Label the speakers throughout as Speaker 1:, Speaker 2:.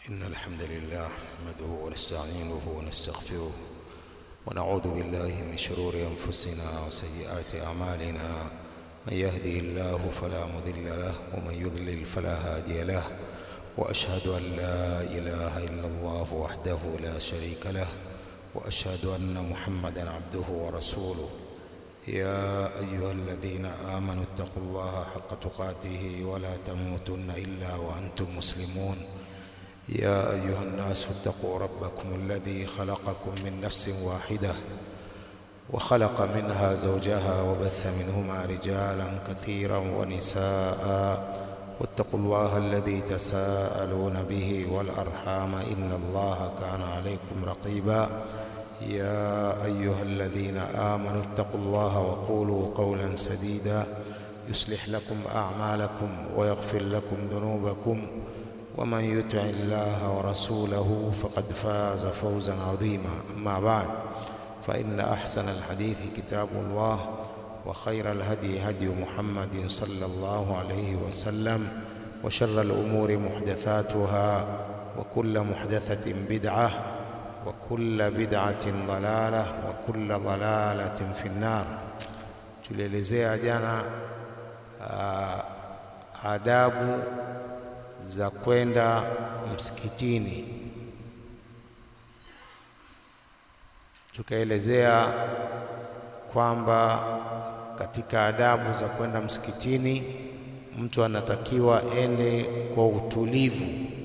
Speaker 1: إن الحمد لله نحمده ونستعينه ونستغفره ونعوذ بالله من شرور أنفسنا وسيئات أعمالنا من يهده الله فلا مضل له ومن يضلل فلا هادي له وأشهد أن لا إله إلا الله وحده لا شريك له وأشهد أن محمدا عبده ورسوله يا أيها الذين آمنوا اتقوا الله حق تقاته ولا تموتن إلا وأنتم مسلمون يا أيها الناس اتقوا ربكم الذي خلقكم من نفس واحدة وخلق منها زوجها وبث منهما رجالا كثيرا ونساء واتقوا الله الذي تساءلون به والأرحام إن الله كان عليكم رقيبا يا أيها الذين آمنوا اتقوا الله وقولوا قولا سديدا يصلح لكم أعمالكم ويغفر لكم ذنوبكم ومن يطع الله ورسوله فقد فاز فوزا عظيما أما بعد فإن أحسن الحديث كتاب الله وخير الهدي هدي محمد صلى الله عليه وسلم وشر الأمور محدثاتها وكل محدثة بدعة وكل بدعة ضلالة وكل ضلالة في النار tulielezea jana uh, adabu za kwenda msikitini tukaelezea kwamba katika adabu za kwenda msikitini mtu anatakiwa ende kwa utulivu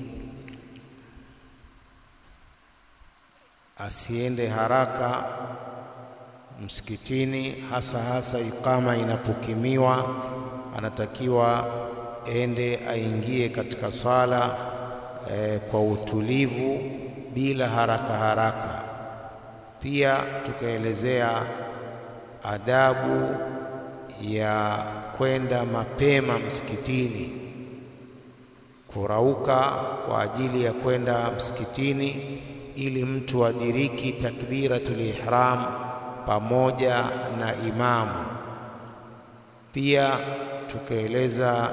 Speaker 1: asiende haraka msikitini hasa hasa ikama inapokimiwa anatakiwa ende aingie katika swala e, kwa utulivu bila haraka haraka. Pia tukaelezea adabu ya kwenda mapema msikitini, kurauka kwa ajili ya kwenda msikitini ili mtu adiriki takbiratul ihram pamoja na imamu. Pia tukaeleza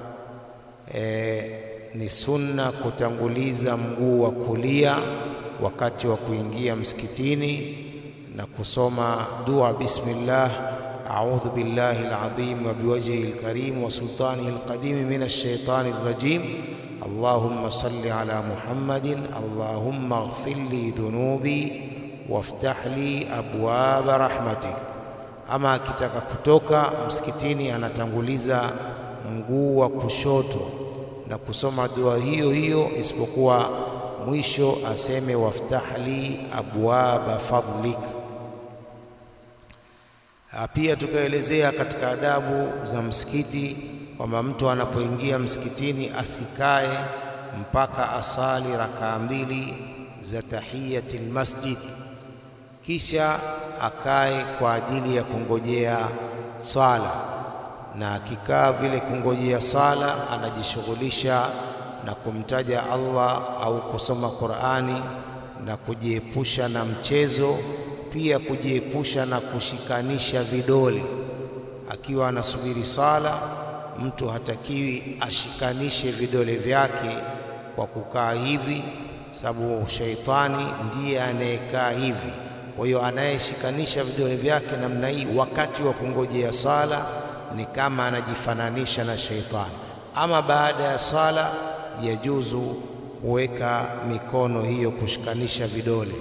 Speaker 1: e, ni sunna kutanguliza mguu wa kulia wakati wa kuingia msikitini na kusoma dua bismillah a'udhu billahi alazim wa biwajhihi alkarim wa sultanihi alqadim min ash-shaytani rajim اللهم صل على محمد اللهم اغفر لي ذنوبي وافتح لي أبواب رحمتك ama akitaka kutoka msikitini anatanguliza mguu wa kushoto na kusoma dua hiyo hiyo, isipokuwa mwisho aseme waftahli abwaba fadlik. Pia tukaelezea katika adabu za msikiti kwamba mtu anapoingia msikitini asikae mpaka asali rakaa mbili za tahiyatil masjid, kisha akae kwa ajili ya kungojea swala, na akikaa vile kungojea swala anajishughulisha na kumtaja Allah au kusoma Qur'ani na kujiepusha na mchezo, pia kujiepusha na kushikanisha vidole. Akiwa anasubiri swala, mtu hatakiwi ashikanishe vidole vyake kwa kukaa hivi, sababu shaitani ndiye anayekaa hivi. Kwa hiyo anayeshikanisha vidole vyake namna hii wakati wa kungojea sala ni kama anajifananisha na sheitani. Ama baada ya sala, yajuzu kuweka mikono hiyo kushikanisha vidole.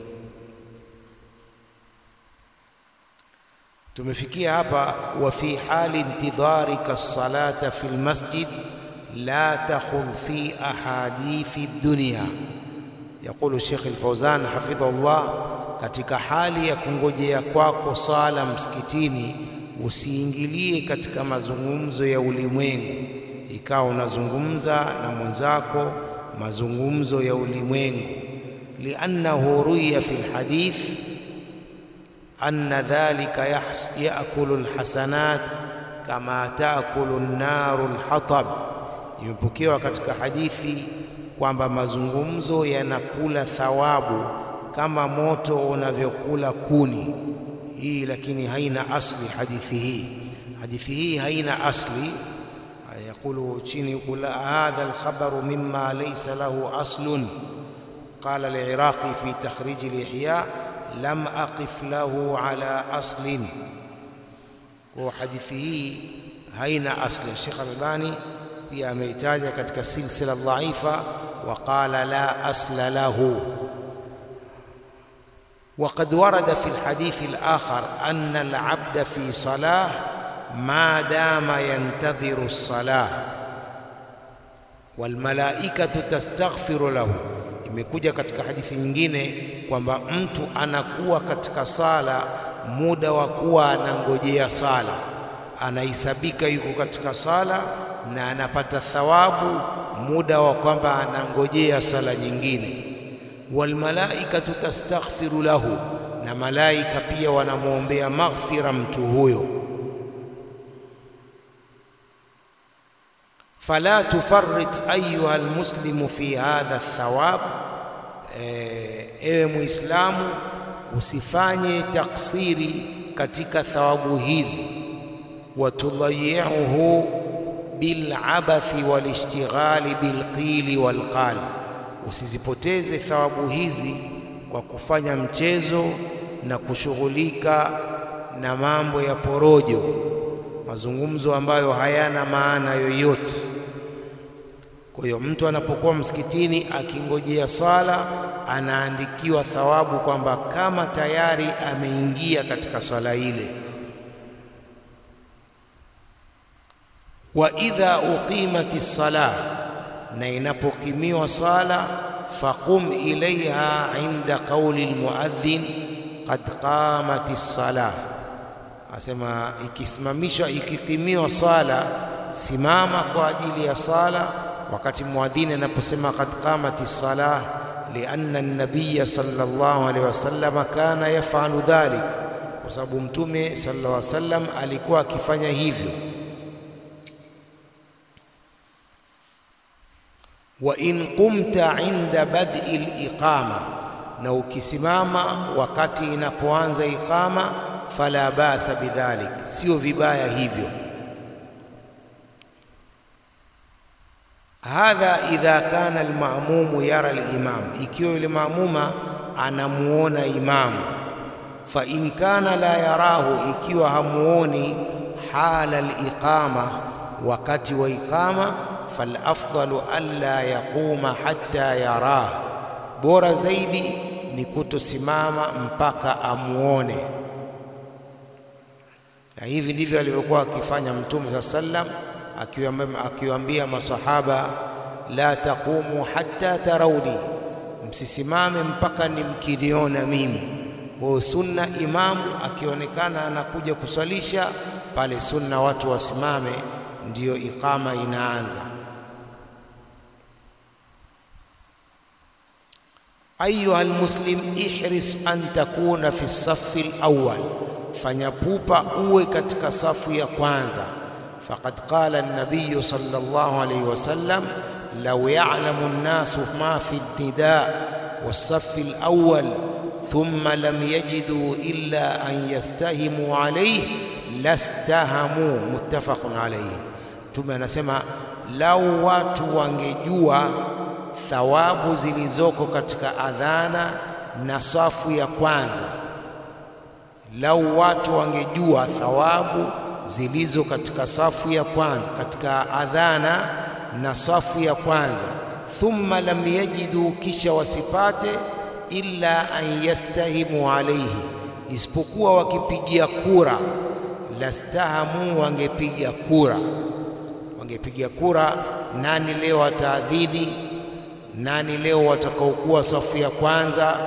Speaker 1: Tumefikia hapa, wa fi hali intidharika salata fi lmasjid la takhudh fi ahadithi dunya. Yaqulu Sheikh Al-Fawzan hafidhahullah katika hali ya kungojea kwako sala msikitini, usiingilie katika mazungumzo ya ulimwengu, ikawa unazungumza na mwenzako mazungumzo ya ulimwengu. liannahu ruya fi lhadith anna dhalika yakulu lhasanat kama taakulu nnaru lhatab. Imepokewa katika hadithi kwamba mazungumzo yanakula thawabu kama moto unavyokula kuni. Hii lakini haina asli hadithi hii. Hadithi hii haina asli. يقول chini يقول هذا الخبر مما ليس له أصل قال العراقي في تخريج الإحياء لم أقف له على أصل وحديثه هين أصل الشيخ الألباني pia ameitaja katika silsila dhaifa waqala la asla lahu وقد ورد في الحديث الآخر أن العبد في صلاة ما دام ينتظر الصلاة والملائكة تستغفر له imekuja katika hadithi nyingine kwamba mtu anakuwa katika sala muda wa kuwa anangojea sala anahesabika yuko katika sala na anapata thawabu muda wa kwamba anangojea sala nyingine walmalaikatu tastaghfiru lahu na malaika pia wanamwombea maghfira mtu huyo fala tufarrit ayuha almuslimu fi hadha thawab ewe muislamu usifanye taksiri katika thawabu hizi watudhayiuhu bilabathi walishtighali bilqili walqal usizipoteze thawabu hizi kwa kufanya mchezo na kushughulika na mambo ya porojo mazungumzo ambayo hayana maana yoyote kwa hiyo mtu anapokuwa msikitini akingojea sala anaandikiwa thawabu kwamba kama tayari ameingia katika swala ile wa idha uqimati sala na inapokimiwa sala faqum ilaiha inda qauli almuadhdhin qad qamati sala asema ikisimamishwa ikikimiwa sala simama kwa ajili ya sala wakati muadhini anaposema qad qamati sala lianna an-nabiy sallallahu alaihi wasallam kana yafalu dhalik kwa sababu mtume sallallahu alaihi wasallam alikuwa akifanya hivyo wa in qumta inda bad'i al-iqama na ukisimama wakati inapoanza iqama fala basa bidhalik sio vibaya hivyo hadha idha kana almamumu yara alimam ikiwa yule maamuma anamuona imamu fa in kana la yarahu ikiwa hamuoni hala aliqama wakati wa iqama falafdalu alla yaquma hatta yarah bora zaidi ni kutosimama mpaka amuone na hivi ndivyo alivyokuwa akifanya mtume saa sallam akiwaambia masahaba la taqumu hatta tarawni msisimame mpaka nimkiniona mimi kwa sunna imamu akionekana anakuja kuswalisha pale sunna watu wasimame ndiyo iqama inaanza ayuha almuslim ihris an takuna fi safi alawwal fanya pupa uwe katika safu ya kwanza faqad qala an-nabiy sallallahu alayhi wasallam law ya'lamu an-nasu ma fi an-nida was-saff al-awwal thumma lam yajidu illa an yastahimu alayhi lastahamu muttafaqun alayhi Mtume anasema lau watu wangejua thawabu zilizoko katika adhana na safu ya kwanza lau watu wangejua thawabu zilizo katika safu ya kwanza katika adhana na safu ya kwanza thumma lam yajidu kisha wasipate illa an yastahimu alayhi isipokuwa wakipigia kura lastahamu wangepiga kura wangepiga kura nani leo ataadhini nani leo watakaokuwa safu ya kwanza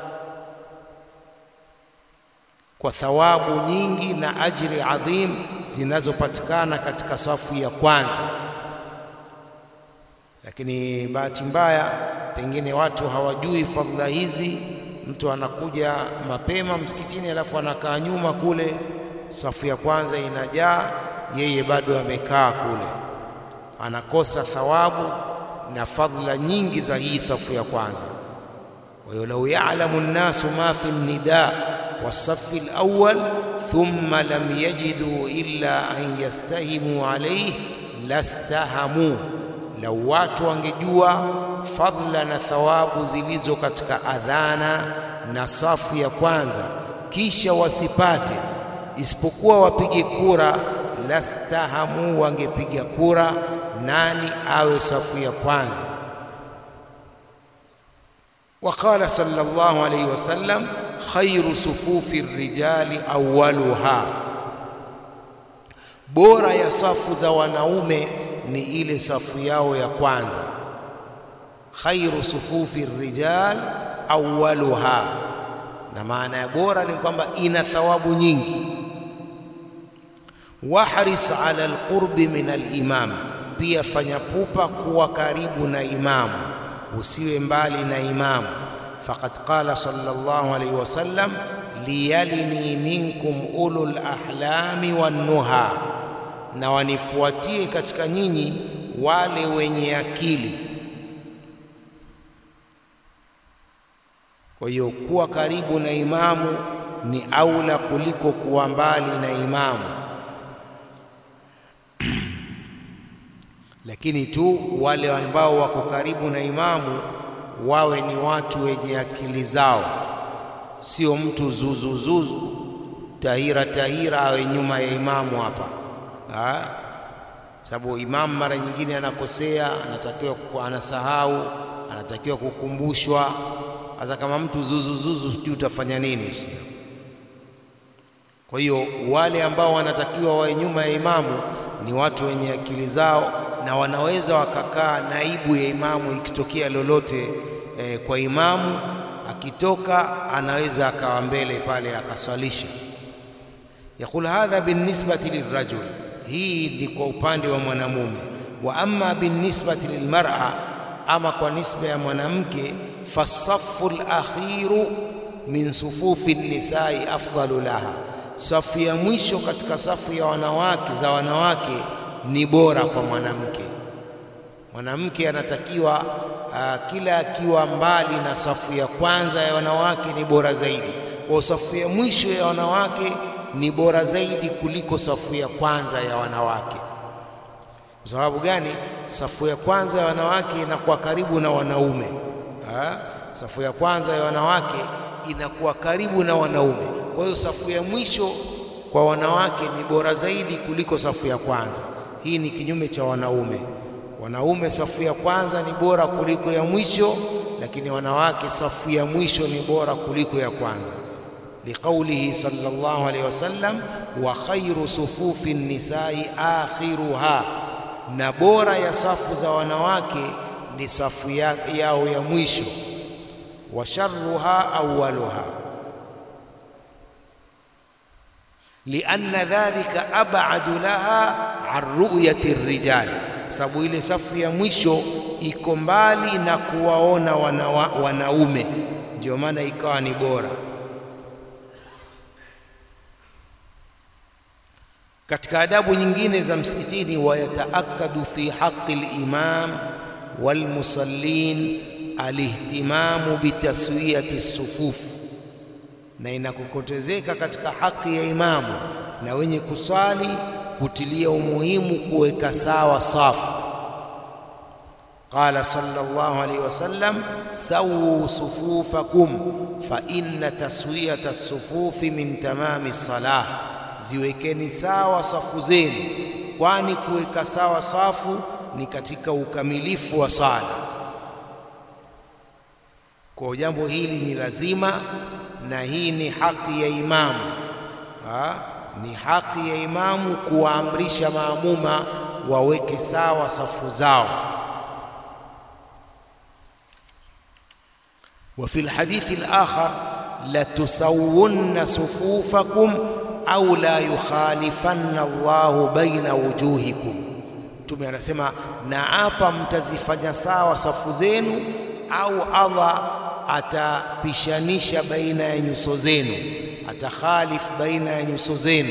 Speaker 1: kwa thawabu nyingi na ajri adhim zinazopatikana katika safu ya kwanza. Lakini bahati mbaya, pengine watu hawajui fadhila hizi. Mtu anakuja mapema msikitini, alafu anakaa nyuma kule, safu ya kwanza inajaa, yeye bado amekaa kule, anakosa thawabu na fadhila nyingi za hii safu ya kwanza. Wa lau ya'lamu nnasu ma fi nida wasafi alawwal thumma lam yajidu illa an yastahimu alayhi lastahamu, lau watu wangejua fadhila na thawabu zilizo katika adhana na safu ya kwanza, kisha wasipate isipokuwa wapige kura, lastahamu, wangepiga kura nani awe safu ya kwanza. Waqala sallallahu alayhi wasallam, khairu sufufi rijali awwaluha, bora ya safu za wanaume ni ile safu yao ya kwanza. Khairu sufufi rijal awwaluha, na maana ya bora ni kwamba ina thawabu nyingi. Wahris ala alqurbi min alimam, pia fanya pupa kuwa karibu na imamu, usiwe mbali na imamu. Faqad qala sallallahu alayhi wasallam, liyalini minkum ulul ahlami wannuha, na wanifuatie katika nyinyi wale wenye akili. Kwa hiyo kuwa karibu na imamu ni aula kuliko kuwa mbali na imamu. Lakini tu wale ambao wako karibu na imamu wawe ni watu wenye akili zao, sio mtu zuzuzuzu tahira tahira awe nyuma ya imamu hapa, sababu imamu mara nyingine anakosea, anatakiwa anasahau, anatakiwa kukumbushwa. Sasa kama mtu zuzuzuzu, sijui utafanya nini? Sio? Kwa hiyo wale ambao wanatakiwa wawe nyuma ya imamu ni watu wenye akili zao na wanaweza wakakaa naibu ya imamu ikitokea lolote eh, kwa imamu akitoka, anaweza akawa mbele pale akaswalisha. Yaqul hadha binisbati lirajul, hii ni kwa upande wa mwanamume. Wa amma binisbati lilmar'a, ama kwa nisba ya mwanamke, fasafu lakhiru min sufufi nisai afdalu laha, safu ya mwisho katika safu ya wanawake za wanawake ni bora kwa mwanamke. Mwanamke anatakiwa uh, kila akiwa mbali na safu ya kwanza ya wanawake ni bora zaidi. Kwa safu ya mwisho ya wanawake ni bora zaidi kuliko safu ya kwanza ya wanawake. Kwa sababu gani? Safu ya kwanza ya wanawake inakuwa karibu na wanaume ha? Safu ya kwanza ya wanawake inakuwa karibu na wanaume. Kwa hiyo safu ya mwisho kwa wanawake ni bora zaidi kuliko safu ya kwanza. Hii ni kinyume cha wanaume. Wanaume safu ya kwanza ni bora kuliko ya mwisho, lakini wanawake safu ya mwisho ni bora kuliko ya kwanza, liqaulihi sallallahu alayhi wasallam, wa khairu sufufi nisai akhiruha, na bora ya safu za wanawake ni safu ya, yao ya mwisho, wa sharruha awwaluha lianna dhalika ab'adu laha an ru'yati rijal, sababu ile safu ya mwisho iko mbali na kuwaona wanawa, wanaume, ndio maana ikawa ni bora. Katika adabu nyingine za msikitini, wayataakadu fi haqqi al-imam walmusallin alihtimamu bitaswiyati sufufu na inakokotezeka katika haki ya imamu na wenye kusali kutilia umuhimu kuweka sawa safu. Qala sallallahu alayhi wasallam, sawu sufufakum fa inna taswiyata as-sufufi min tamami salah, ziwekeni sawa safu zenu, kwani kuweka sawa safu ni katika ukamilifu wa sala. Kwa jambo hili ni lazima na hii ni haki ya imamu ha? Ni haki ya imamu kuwaamrisha maamuma waweke sawa safu zao. Wa fi lhadithi alakhar latusawunna sufufakum au la yukhalifanna Allahu baina wujuhikum. Mtume anasema na hapa mtazifanya sawa safu zenu au Allah atapishanisha baina ya nyuso zenu, atakhalif baina ya nyuso zenu.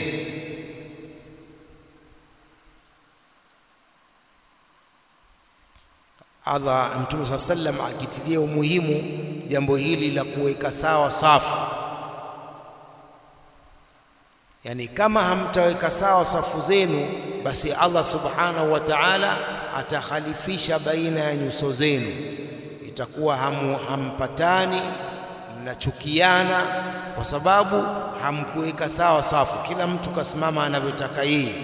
Speaker 1: Allah Mtume saa sallam akitilia umuhimu jambo hili la kuweka sawa safu, yaani kama hamtaweka sawa safu zenu basi Allah subhanahu wa ta'ala atakhalifisha baina ya nyuso zenu, itakuwa hamu, hampatani, mnachukiana kwa sababu hamkuweka sawa safu, kila mtu kasimama anavyotaka yeye.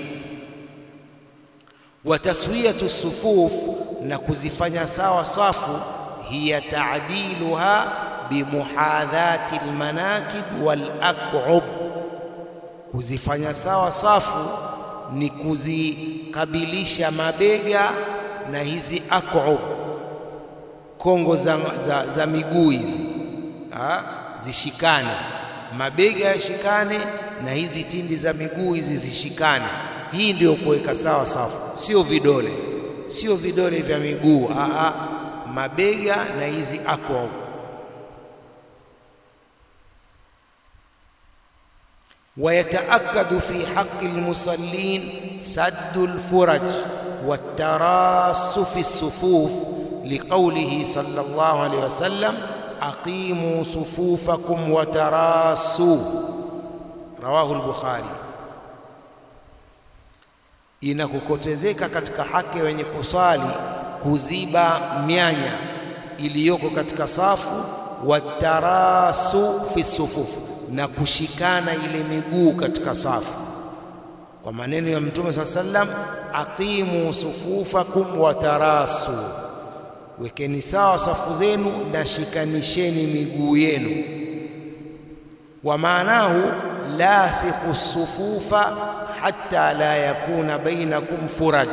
Speaker 1: Wa taswiyatu sufuf, na kuzifanya sawa safu, hiya ta'diluha bimuhadhati almanakib wal aq'ub, kuzifanya sawa safu ni kuzikabilisha mabega na hizi aq'ub, kongo za, za, za miguu hizi ha? zishikane, mabega yashikane na hizi tindi za miguu hizi zishikane. Hii ndio kuweka sawa safu, sio vidole, sio vidole vya miguu a, mabega na hizi aq'ub. ويتأكد في حق المصلين سد الفرج والتراص في الصفوف لقوله صلى الله عليه وسلم أقيموا صفوفكم وتراصوا رواه البخاري inakukotezeka katika haki wenye kusali kuziba mianya iliyoko katika safu watarasu fi sufufu na kushikana ile miguu katika safu, kwa maneno ya Mtume saa sallam, aqimu sufufakum watarasu, wekeni sawa safu zenu na shikanisheni miguu yenu. Wa maanahu lasikhu sufufa hatta la yakuna bainakum furaj,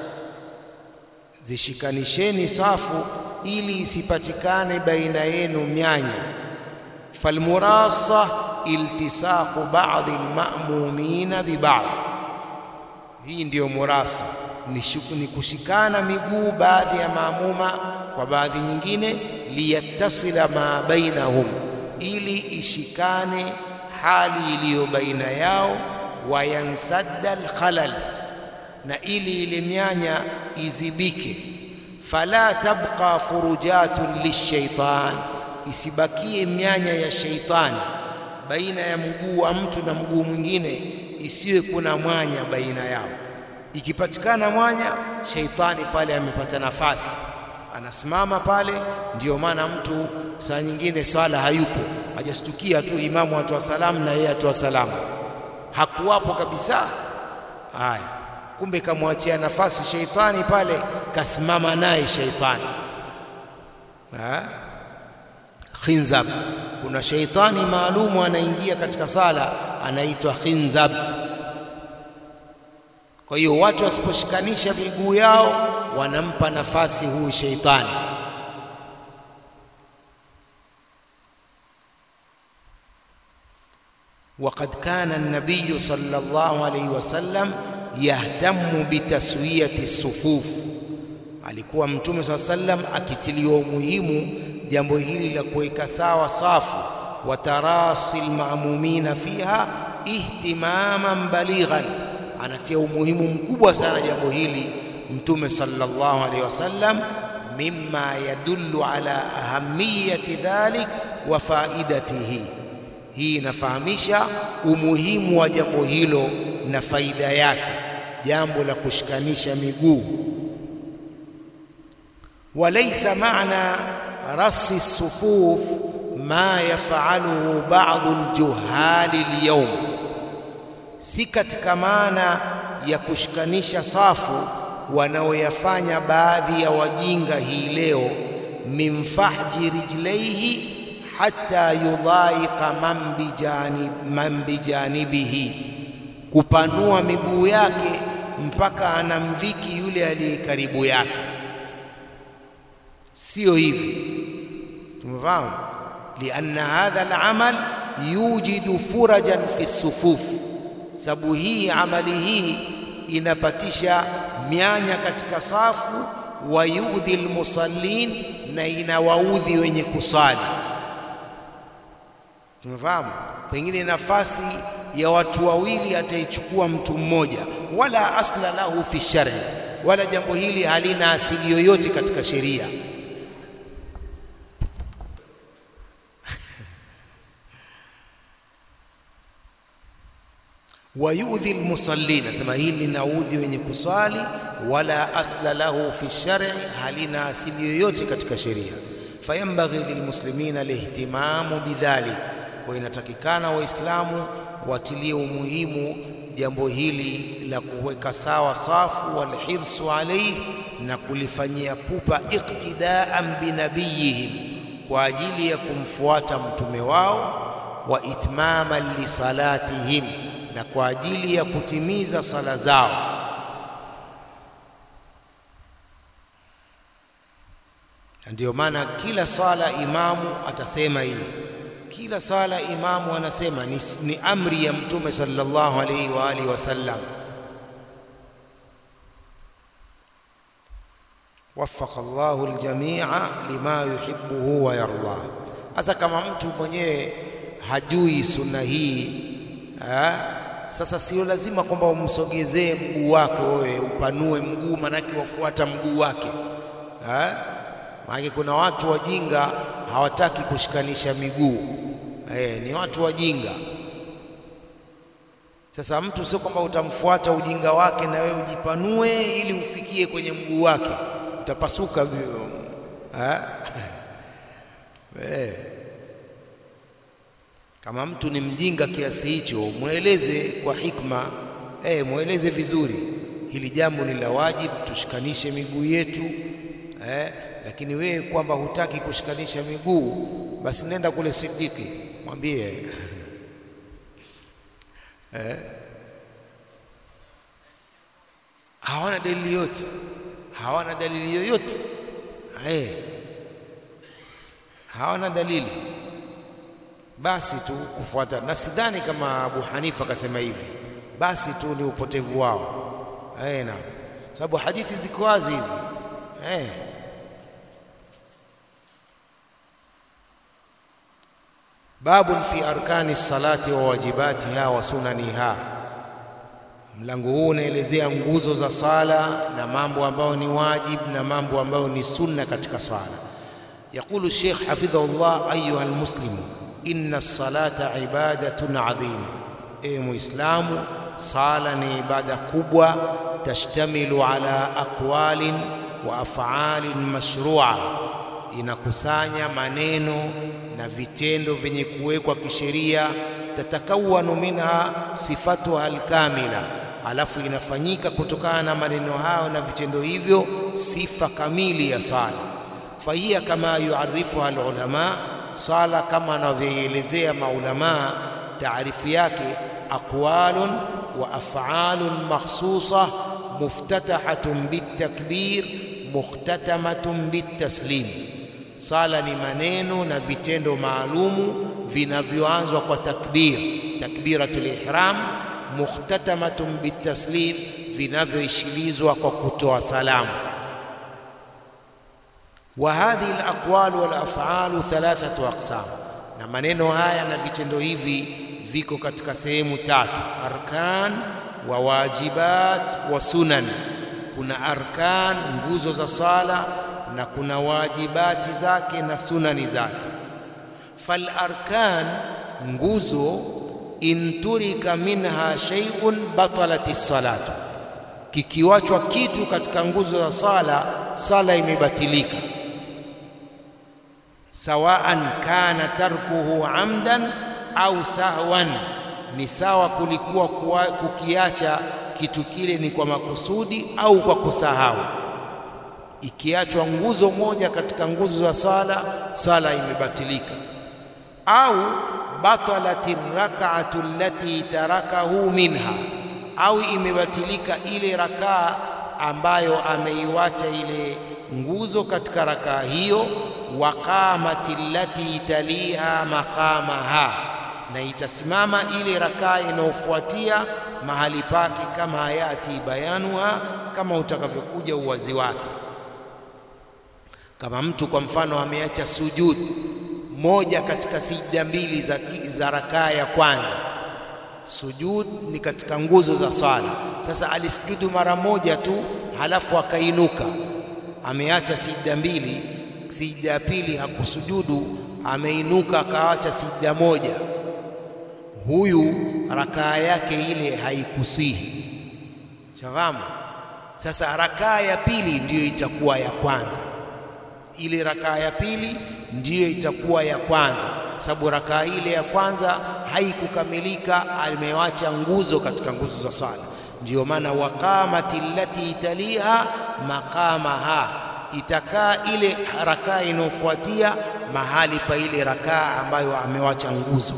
Speaker 1: zishikanisheni safu ili isipatikane baina yenu myanya falmurasa iltisaqu ba'dhi alma'mumina biba'd, hii ndiyo murasa, ni kushikana miguu baadhi ya maamuma kwa baadhi nyingine, liyattasila ma bainahum, ili ishikane hali iliyo baina yao, wayansadda alkhalal, na ili ile mianya izibike, fala tabqa furujatun lishaitan isibakie mianya ya sheitani baina ya mguu wa mtu na mguu mwingine, isiwe kuna mwanya baina yao. Ikipatikana mwanya, sheitani pale amepata nafasi, anasimama pale. Ndiyo maana mtu saa nyingine swala hayupo, hajastukia tu imamu atoa salamu na yeye atoa salamu, hakuwapo kabisa. Haya, kumbe kamwachia nafasi sheitani pale, kasimama naye sheitani ha? Khinzab, kuna sheitani maalumu anaingia katika sala anaitwa khinzab. Kwa hiyo watu wasiposhikanisha miguu yao wanampa nafasi huyu sheitani. Waqad kana an-nabiy sallallahu alayhi wasallam yahtamu bitaswiyati sufuf, alikuwa Mtume sallallahu alayhi wasallam akitiliwa umuhimu jambo hili la kuweka sawa safu, wa tarasi almaamumina fiha ihtimaman balighan, anatia umuhimu mkubwa sana jambo hili Mtume sallallahu alaihi wasallam, mimma yadullu ala ahamiyati dhalik wa faidatihi. Hii inafahamisha umuhimu wa jambo hilo na faida yake, jambo la kushikanisha miguu. Walaysa maana rasi sufuf ma yafaluhu ba'dhu aljuhali alyawm, si katika maana ya kushikanisha safu wanaoyafanya baadhi ya wajinga hii leo, min fahji rijlaihi hatta yudhaika man bijanibihi, kupanua miguu yake mpaka anamdhiki yule aliye karibu yake. Sio hivi, tumefahamu. Lianna hadha alamal yujidu furajan fi sufuf, sababu hii amali hii inapatisha mianya katika safu, wa yudhi almusallin, na inawaudhi wenye kusali. Tumefahamu, pengine nafasi ya watu wawili ataichukua mtu mmoja, wala asla lahu fi shar'i, wala jambo hili halina asili yoyote katika sheria. wayudhi almusallin, asema hili linaudhi wenye kuswali, wala asla lahu fi shar'i, halina asili yoyote katika sheria. Fayambaghi lilmuslimina lihtimamu bidhalik, kwa inatakikana Waislamu watilie umuhimu jambo hili la kuweka sawa safu, walhirsu alaihi, na kulifanyia pupa, iqtidaan binabiyihim, kwa ajili ya kumfuata mtume wao, wa itmaman lisalatihim, na kwa ajili ya kutimiza sala zao. Ndiyo maana kila sala imamu atasema hii kila sala imamu anasema ni, ni amri ya mtume sallallahu alaihi wa alihi wasallam. Waffaka Allahu aljamia lima yuhibbuhu wa yarda. Sasa kama mtu mwenyewe hajui sunna hii ha? Sasa sio lazima kwamba umsogezee mguu wake wewe upanue mguu, manake wafuata mguu wake ha? Maana kuna watu wajinga hawataki kushikanisha miguu eh, ni watu wajinga. Sasa mtu sio kwamba utamfuata ujinga wake na wewe ujipanue ili ufikie kwenye mguu wake, utapasuka eh? eh. Kama mtu ni mjinga kiasi hicho, mweleze kwa hikma eh, mweleze vizuri, hili jambo ni la wajibu, tushikanishe miguu yetu eh, lakini wewe kwamba hutaki kushikanisha miguu, basi nenda kule Sidiki, mwambie eh, hawana dalili yote, hawana dalili yoyote eh, hawana dalili, basi tu kufuata. Na sidhani kama Abu Hanifa akasema hivi, basi tu ni upotevu wao eh, na sababu hadithi ziko wazi hizi eh. Babun fi arkani salati wa wajibatiha wa sunaniha. Mlango huu unaelezea nguzo za sala na mambo ambayo ni wajib na mambo ambayo ni sunna katika sala. Yaqulu Sheikh hafidhahullah, ayuha almuslimu inna salata ibadatun adhima, e Muislamu, sala ni ibada kubwa, tashtamilu ala aqwalin wa af'alin mashrua, inakusanya maneno na vitendo vyenye kuwekwa kisheria. Tatakawanu minha sifatuha alkamila, alafu inafanyika kutokana na maneno hayo na vitendo hivyo sifa kamili ya sala. Fahiya kama yuarifuha alulama, sala kama anavyoelezea maulamaa, taarifu yake aqwalun wa af'alun makhsusa muftatahatun bitakbir mukhtatamatun bitaslim Sala ni maneno na vitendo maalumu vinavyoanzwa kwa takbir, takbiratul ihram, mukhtatamatun bitaslim, vinavyoishilizwa kwa kutoa salamu. Wa hadhihi alaqwal wal af'alu thalathatu aqsam, na maneno haya na vitendo hivi viko katika sehemu tatu: arkan wa wajibat wa sunan. Kuna arkan, nguzo za sala na kuna wajibati zake na sunani zake. Fal arkan, nguzo, inturika minha shay'un batalat salatu, kikiwachwa kitu katika nguzo za sala, sala imebatilika. Sawaan kana tarkuhu amdan au sahwan, ni sawa kulikuwa kukiacha kitu kile ni kwa makusudi au kwa kusahau ikiachwa nguzo moja katika nguzo za sala, sala imebatilika. Au batalati rak'atu allati tarakahu minha, au imebatilika ile rakaa ambayo ameiwacha ile nguzo katika rakaa hiyo. Waqamati allati taliha maqamaha, na itasimama ile rakaa inayofuatia mahali pake, kama hayati bayanuha, kama utakavyokuja uwazi wake kama mtu kwa mfano ameacha sujud moja katika sijda mbili za, za rakaa ya kwanza. Sujud ni katika nguzo za swala. Sasa alisujudu mara moja tu, halafu akainuka, ameacha sijda mbili, sijda ya pili hakusujudu, ameinuka akaacha sijda moja.
Speaker 2: huyu rakaa yake ile haikusihi. Shafahamu? Sasa rakaa ya pili ndiyo itakuwa ya kwanza, ile rakaa ya pili ndiyo itakuwa ya kwanza, sababu rakaa ile ya kwanza haikukamilika, amewacha nguzo katika nguzo za swala. Ndiyo maana waqamati allati taliha maqamaha, itakaa ile rakaa inayofuatia mahali pa ile rakaa ambayo amewacha nguzo.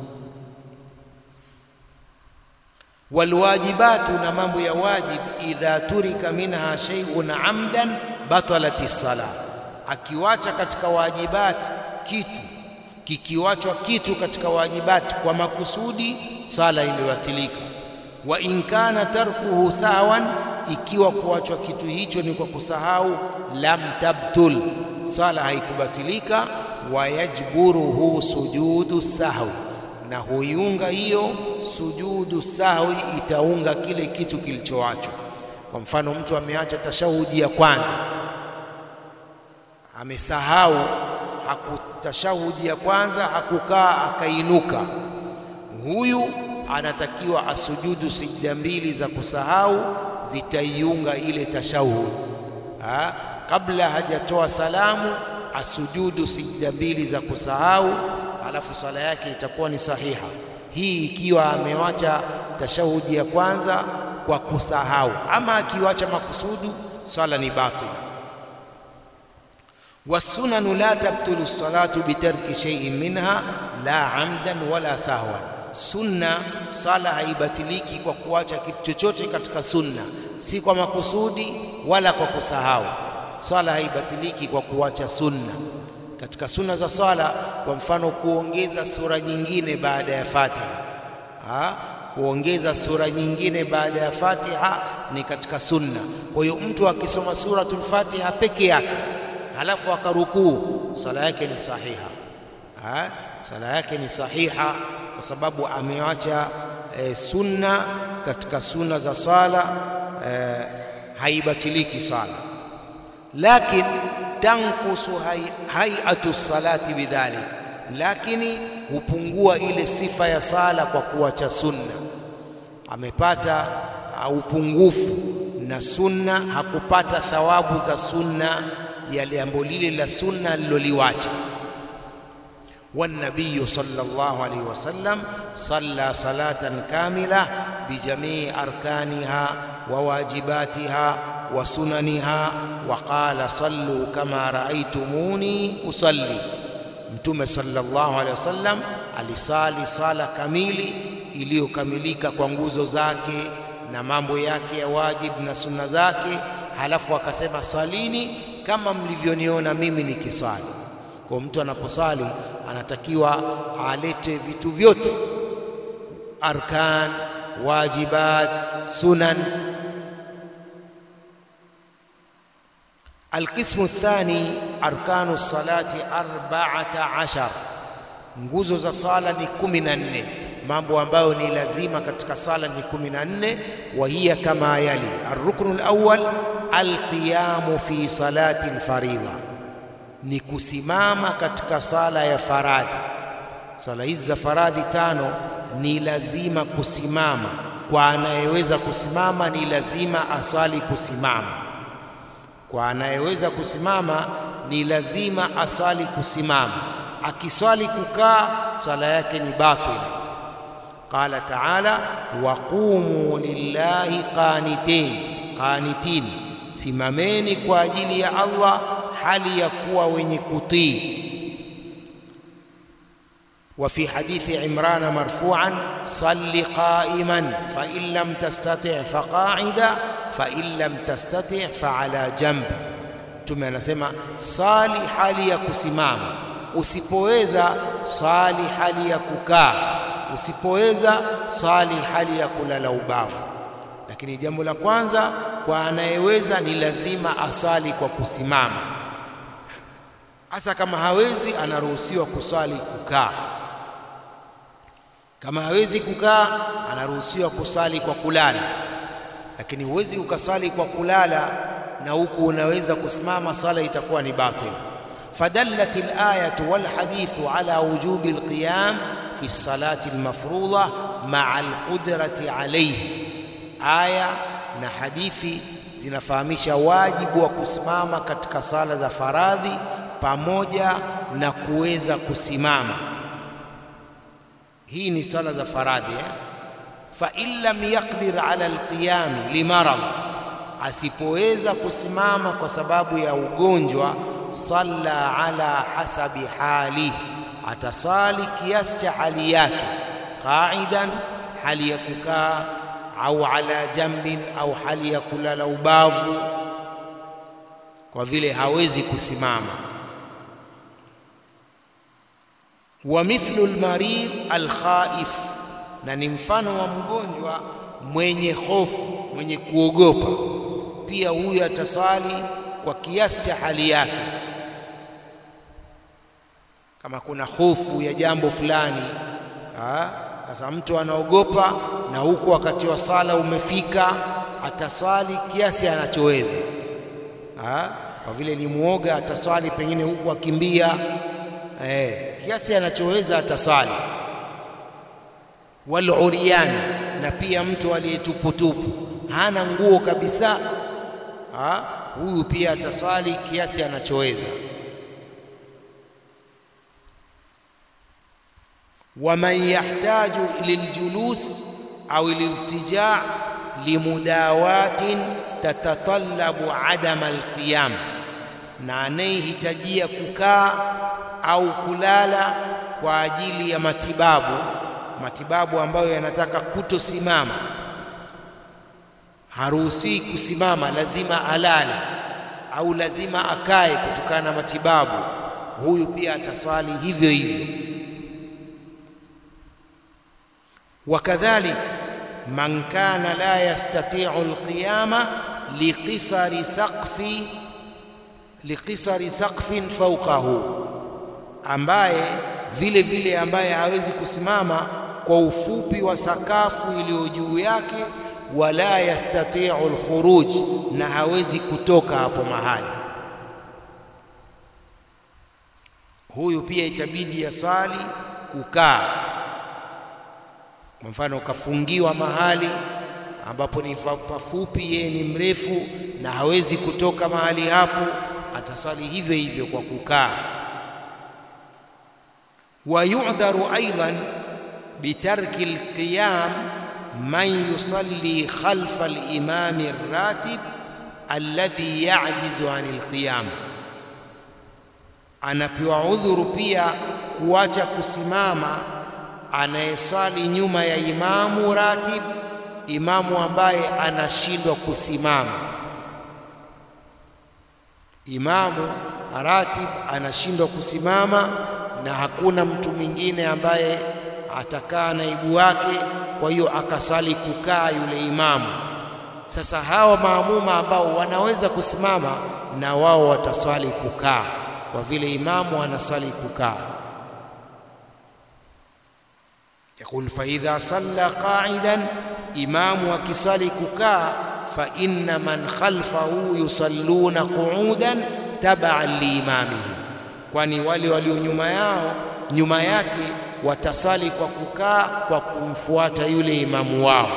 Speaker 2: Walwajibatu, na mambo ya wajib, idha turika minha shay'un amdan batalat as-sala, akiwacha katika wajibat kitu, kikiwachwa kitu katika wajibat kwa makusudi, sala imebatilika. Wa in kana tarkuhu sahwan, ikiwa kuachwa kitu hicho ni kwa kusahau, lam tabtul, sala haikubatilika. Wa yajburuhu sujudu sahwi, na huiunga hiyo sujudu sahwi, itaunga kile kitu kilichoachwa. Kwa mfano, mtu ameacha tashahudi ya kwanza, amesahau hakutashahudi ya kwanza, hakukaa akainuka, huyu anatakiwa asujudu sijda mbili za kusahau, zitaiunga ile tashahudi. Ha, kabla hajatoa salamu asujudu sijda mbili za kusahau, alafu sala yake itakuwa ni sahiha. Hii ikiwa amewacha tashahudi ya kwanza kwa kusahau, ama akiwacha makusudu, sala ni batila. Wasunanu la tabtulu salatu bitarki shay'in minha la amdan wala sahwan Sunna, sala haibatiliki kwa kuacha kitu chochote katika sunna, si kwa makusudi wala kwa kusahau. Sala haibatiliki kwa kuacha sunna. Katika sunna za sala, kwa mfano, kuongeza sura nyingine baada ya Fatiha ha? kuongeza sura nyingine baada ya Fatiha ni katika sunna. Kwa hiyo mtu akisoma suratul Fatiha peke yake halafu akarukuu, sala yake ni sahiha ha? sala yake ni sahiha kwa sababu ameacha e, sunna katika sunna za sala e, haibatiliki sala, lakin tankusu hayatu salati bidhalik, lakini hupungua ile sifa ya sala kwa kuacha sunna. Amepata upungufu na sunna, hakupata thawabu za sunna ya jambo lile la sunna aliloliwacha. والنبي صلى الله عليه وسلم صلى صلاة كاملة بجميع أركانها وواجباتها وسننها وقال صلوا كما رأيتموني أصلي Mtume sallallahu alaihi wasallam alisali sala kamili iliyokamilika kwa nguzo zake na mambo yake ya wajibu na sunna zake, halafu akasema salini kama mlivyoniona mimi nikisali. Kwa mtu anaposali anatakiwa alete vitu vyote, arkan, wajibat, sunan. Alqismu thani, arkanu salati arba'ata ashar, nguzo za sala ni kumi na nne. Mambo ambayo ni lazima katika sala ni kumi na nne. Wa hiya kama yali: arruknu alawwal alqiyamu fi salati alfaridha ni kusimama katika sala ya faradhi. Sala hizi za faradhi tano ni lazima kusimama. Kwa anayeweza kusimama ni lazima asali kusimama. Kwa anayeweza kusimama ni lazima asali kusimama. Akiswali kukaa, sala yake ni batila. Qala taala, waqumu lillahi qanitin qanitin, simameni kwa ajili ya Allah hali ya kuwa wenye kutii. Wa fi hadithi Imran marfu'an salli qa'iman fa in lam tastati' fa qa'ida fa in lam tastati' fa ala jamb. Mtume anasema sali hali ya kusimama, usipoweza sali hali ya kukaa, usipoweza sali hali ya kulala ubavu. Lakini jambo la kwanza kwa anayeweza ni lazima asali kwa kusimama. Hasa kama hawezi, anaruhusiwa kusali kukaa. Kama hawezi kukaa, anaruhusiwa kusali kwa kulala. Lakini huwezi ukasali kwa kulala na huku unaweza kusimama, sala itakuwa ni batila. Fadallat alayatu wal hadithu ala wujubi alqiyam fi salati almafruḍa ma'a alqudrati alayhi. Aya na hadithi zinafahamisha wajibu wa kusimama katika sala za faradhi pamoja na kuweza kusimama. Hii ni sala za faradhi eh? fa in lam yaqdir ala alqiyami limarad, asipoweza kusimama kwa sababu ya ugonjwa, salla ala hasabi hali, atasali kiasi cha hali yake, qaidan, hali ya kukaa au ala jambin, au hali ya kulala ubavu, kwa vile hawezi kusimama. Wa mithlu almarid alkhaif, na ni mfano wa mgonjwa mwenye hofu, mwenye kuogopa, pia huyu atasali kwa kiasi cha hali yake. Kama kuna hofu ya jambo fulani, sasa mtu anaogopa na huku wakati wa sala umefika, ataswali kiasi anachoweza. Kwa vile ni muoga, ataswali pengine huku akimbia, eh, kiasi anachoweza ataswali. Wal uryan, na pia mtu aliyetuputupu hana nguo kabisa, huyu pia ataswali kiasi anachoweza. waman yahtaju liljulus au liltija limudawatin tatatalabu adama alqiyam, na anayehitajia kukaa au kulala kwa ajili ya matibabu, matibabu ambayo yanataka kutosimama, haruhusiwi kusimama, lazima alale au lazima akae kutokana na matibabu, huyu pia ataswali hivyo hivyo. Wakadhalik man kana la yastati'u alqiyama liqisari saqfi liqisari saqfin fawqahu, ambaye vile vile ambaye hawezi kusimama kwa ufupi wa sakafu iliyo juu yake, wala yastati'u alkhuruj, na hawezi kutoka hapo mahali, huyu pia itabidi asali kukaa kwa mfano ukafungiwa mahali ambapo ni pafupi, yeye ni mrefu na hawezi kutoka mahali hapo, atasali hivyo hivyo kwa kukaa. Wa yu'dharu aidan bitarki alqiyam man yusalli khalfa alimami arratib alladhi ya'jizu anil qiyam, anapewa udhuru pia kuacha kusimama anayesali nyuma ya imamu ratib, imamu ambaye anashindwa kusimama. Imamu ratib anashindwa kusimama na hakuna mtu mwingine ambaye atakaa naibu wake, kwa hiyo akasali kukaa yule imamu. Sasa hawa maamuma ambao wanaweza kusimama na wao wataswali kukaa, kwa vile imamu anaswali kukaa. Yaqul fa idha salla qa'idan, imamu akisali kukaa, fa inna man khalfahu yusalluna qu'udan tab'an liimamihim, kwani wale walio nyuma yao nyuma yake watasali kwa kukaa kwa kumfuata yule imamu wao.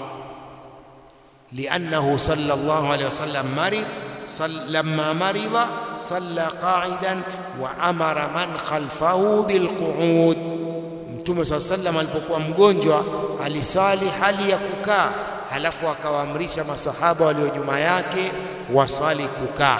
Speaker 2: Liannahu sallallahu alayhi wasallam marid lamma marida salla qa'idan wa amara man khalfahu bilqu'ud Mtume saa sallam alipokuwa mgonjwa alisali hali ya kukaa, halafu akawaamrisha masahaba walio nyuma yake wasali kukaa.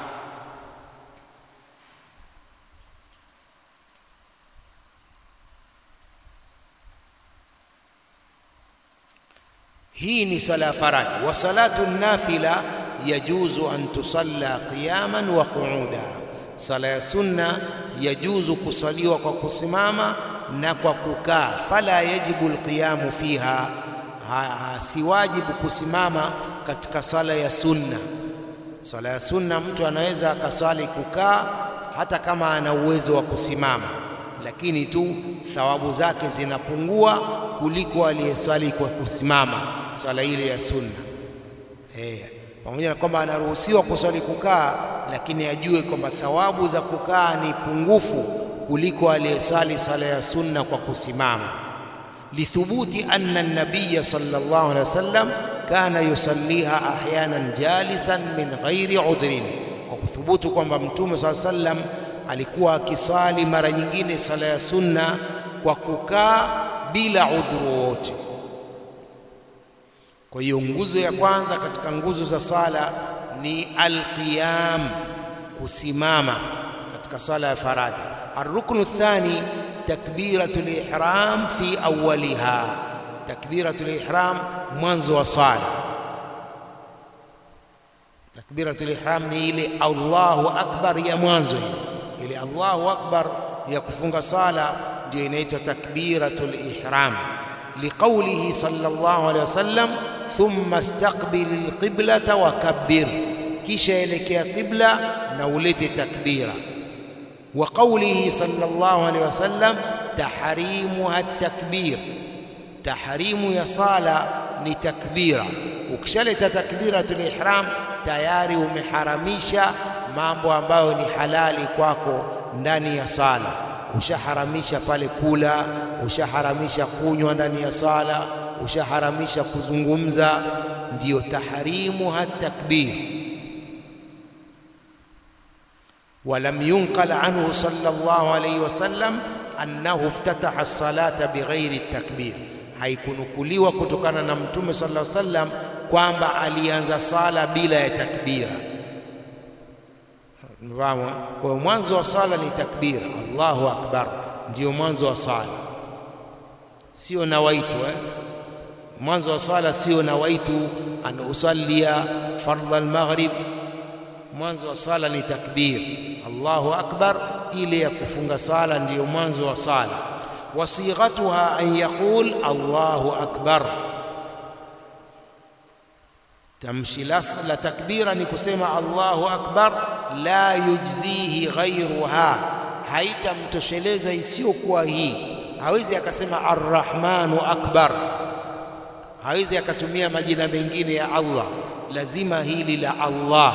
Speaker 2: Hii ni sala ya faradhi. Wa salatu nafila yajuzu an tusalla qiyaman wa qu'uda, sala ya sunna yajuzu kusaliwa kwa kusimama na kwa kukaa. Fala yajibu alqiyamu fiha, si wajibu kusimama katika sala ya sunna. Sala ya sunna mtu anaweza akaswali kukaa hata kama ana uwezo wa kusimama, lakini tu thawabu zake zinapungua kuliko aliyeswali kwa kusimama swala ile ya sunna. Eh, pamoja na kwamba anaruhusiwa kuswali kukaa, lakini ajue kwamba thawabu za kukaa ni pungufu kuliko aliyesali sala ya sunna kwa kusimama lithubuti anna an-nabiy sallallahu alaihi wasallam kana yusalliha ahyanan jalisan min ghairi udhrin kwa kuthubutu kwamba mtume sallallahu alaihi wasallam alikuwa akisali mara nyingine sala ya sunna kwa kukaa bila udhuru wowote kwa hiyo nguzo ya kwanza katika nguzo za sala ni alqiyam kusimama katika sala ya faradhi arruknu thani takbiratul ihram fi awwaliha takbiratul ihram mwanzo wa sala takbiratul ihram ni ile Allahu akbar ya mwanzo ile ile Allahu akbar ya kufunga sala ndio inaitwa takbiratul ihram liqaulihi sallallahu alaihi wasallam thumma istaqbil alqiblata wa kabbir kisha elekea qibla na ulete takbira wa qaulihi sallallahu alaihi wasallam tahrimuha at-takbir tahrimu ya sala ni takbira ukishaleta takbiratul ihram tayari umeharamisha mambo ambayo ni halali kwako ndani ya sala ushaharamisha pale kula ushaharamisha kunywa ndani ya sala ushaharamisha kuzungumza ndiyo tahrimu hatakbir ولم ينقل عنه صلى الله عليه وسلم أنه افتتح الصلاة بغير التكبير haikunukuliwa kutokana na mtume sallallahu alaihi wasallam kwamba alianza sala bila ya takbira Mfahamu? Kwa hiyo mwanzo wa sala ni takbira, Allahu akbar, ndio mwanzo wa sala, sio nawaitu eh? Mwanzo wa sala sio nawaitu an usallia fardha almaghrib. Mwanzo wa sala ni takbir, Allahu akbar, ile ya kufunga sala ndiyo mwanzo wa sala. Wasighatuha an yaqul Allahu akbar tamshi la takbira ni kusema Allahu akbar, la yujzihi ghairuha, haitamtosheleza isiyokuwa hii. Hawezi akasema arrahmanu akbar, hawezi akatumia majina mengine ya Allah, lazima hili la Allah.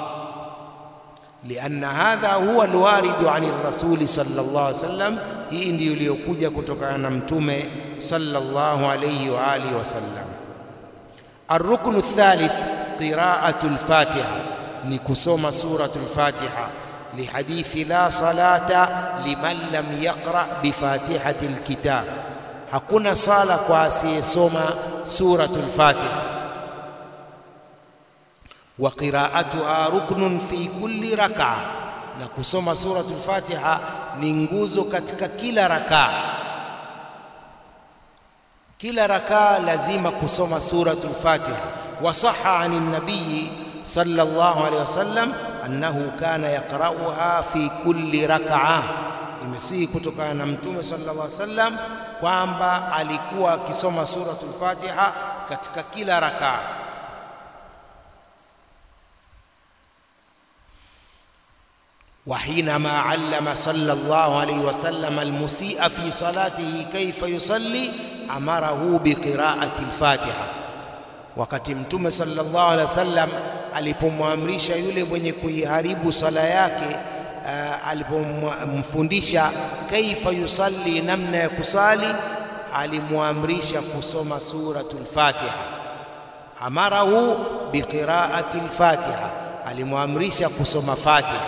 Speaker 2: lianna hadha huwa alwaridu ani rasuli sallallahu alaihi wasallam, hii ndiyo iliyokuja kutokana na mtume sallallahu alayhi wa alihi wasallam. الركن الثالث قراءة الفاتحة نكسوم سورة الفاتحة لحديث لا صلاة لمن لم يقرأ بفاتحة الكتاب hakuna sala kwa asiyesoma suratul Fatiha wa qiraatuha ruknun fi kulli rak'a, na kusoma suratul Fatiha ni nguzo katika kila rakaa. Kila rakaa lazima kusoma suratul Fatiha. Wa sahha anin nabiyi sallallahu alaihi wasallam annahu kana yaqra'uha fi kulli rak'a, imesihi kutokana na Mtume sallallahu alaihi wasallam kwamba alikuwa akisoma suratul Fatiha katika kila rakaa. وحينما علم صلى الله عليه وسلم المسيء في صلاته كيف يصلي أمره بقراءة الفاتحة wakati mtume sallallahu alaihi wasallam alipomwamrisha yule mwenye kuiharibu sala yake uh, alipomfundisha kaifa yusalli namna ya kusali alimwamrisha kusoma suratul fatiha amarahu biqiraati lfatiha alimwamrisha kusoma fatiha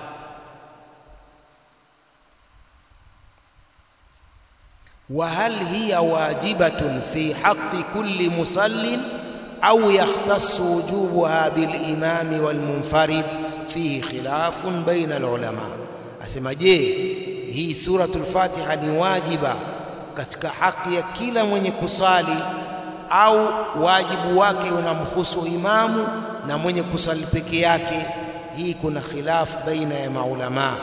Speaker 2: وهل هي واجبة في حق كل مصل أو يختص وجوبها بالإمام والمنفرد فيه خلاف بين العلماء أسمى je hii suratul Fatiha ni wajiba katika haki ya kila mwenye kusali au wajibu wake unamhusu imamu na mwenye kusali peke yake hii kuna khilafu baina ya maulamaa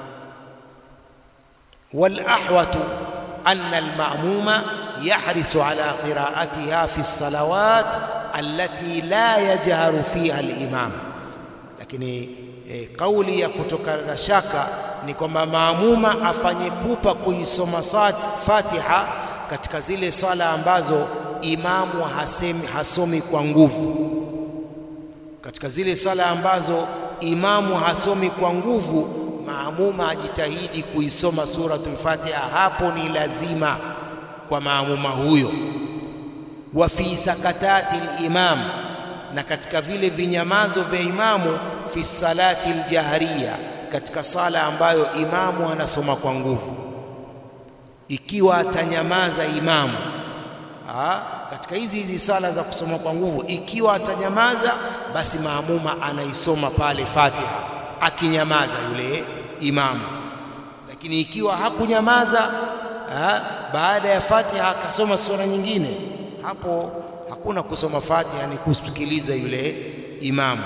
Speaker 2: wal ahwatu أن المأموم يحرص على قراءتها في الصلوات التي لا يجهر فيها الإمام lakini e, kauli ya kutoka na shaka ni kwamba maamuma afanye pupa kuisoma Fatiha katika zile sala ambazo imamu hasemi, hasomi kwa nguvu. Katika zile sala ambazo imamu hasomi kwa nguvu, maamuma ajitahidi kuisoma suratul Fatiha, hapo ni lazima kwa maamuma huyo. Wa fi sakatati limam, na katika vile vinyamazo vya imamu, fi salati ljahriya, katika sala ambayo imamu anasoma kwa nguvu, ikiwa atanyamaza imamu Aa, katika hizi hizi sala za kusoma kwa nguvu, ikiwa atanyamaza, basi maamuma anaisoma pale Fatiha akinyamaza yule imamu. Lakini ikiwa hakunyamaza, aa, baada ya Fatiha akasoma sura nyingine, hapo hakuna kusoma Fatiha, ni kusikiliza yule imamu.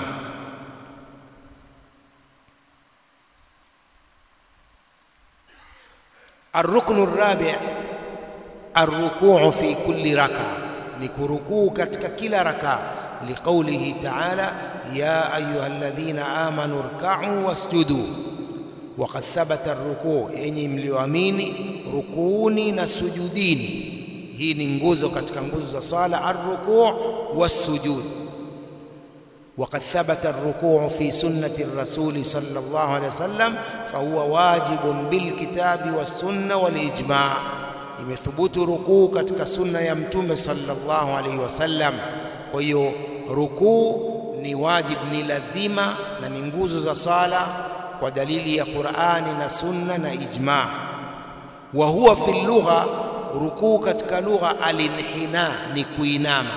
Speaker 2: Arruknu rabi' arrukuu fi kulli raka, ni kurukuu katika kila raka, liqaulihi taala ya ayuha alladhina amanu rkau wasjudu. Waqad thabata arrukuu, yenye mlioamini rukuuni na sujudini. Hii ni nguzo katika nguzo za sala, arrukuu wassujud. Waqad thabata arrukuu fi sunnati rasuli sallallahu alayhi wasallam fahuwa wajibun bilkitabi wassunna walijma imethubutu rukuu katika sunna ya Mtume sallallahu alaihi wasallam. Kwa hiyo rukuu ni wajib, ni lazima na ni nguzo za sala kwa dalili ya Qur'ani na sunna na ijma. Wa huwa fi lugha, rukuu katika lugha alinhina, ni kuinama.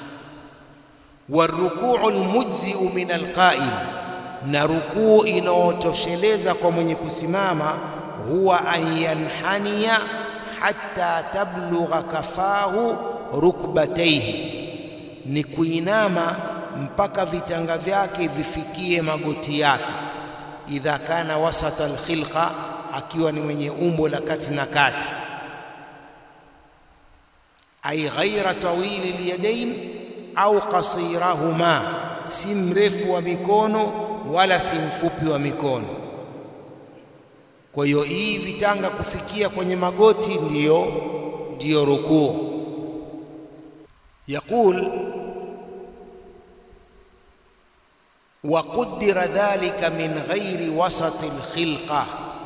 Speaker 2: Warukuu almujziu min alqaim, na rukuu inaotosheleza kwa mwenye kusimama, huwa an yanhania hatta tablugha kafahu rukbataihi, ni kuinama mpaka vitanga vyake vifikie magoti yake. Idha kana wasata alkhilqa, akiwa ni mwenye umbo la kati na kati. Ai ghaira tawili lyadain au qasirahuma, si mrefu wa mikono wala si mfupi wa mikono. Kwa hiyo hii vitanga kufikia kwenye magoti ndiyo ndiyo rukuu. Yaqul wa qudira dhalika min ghairi wasati alkhilqa,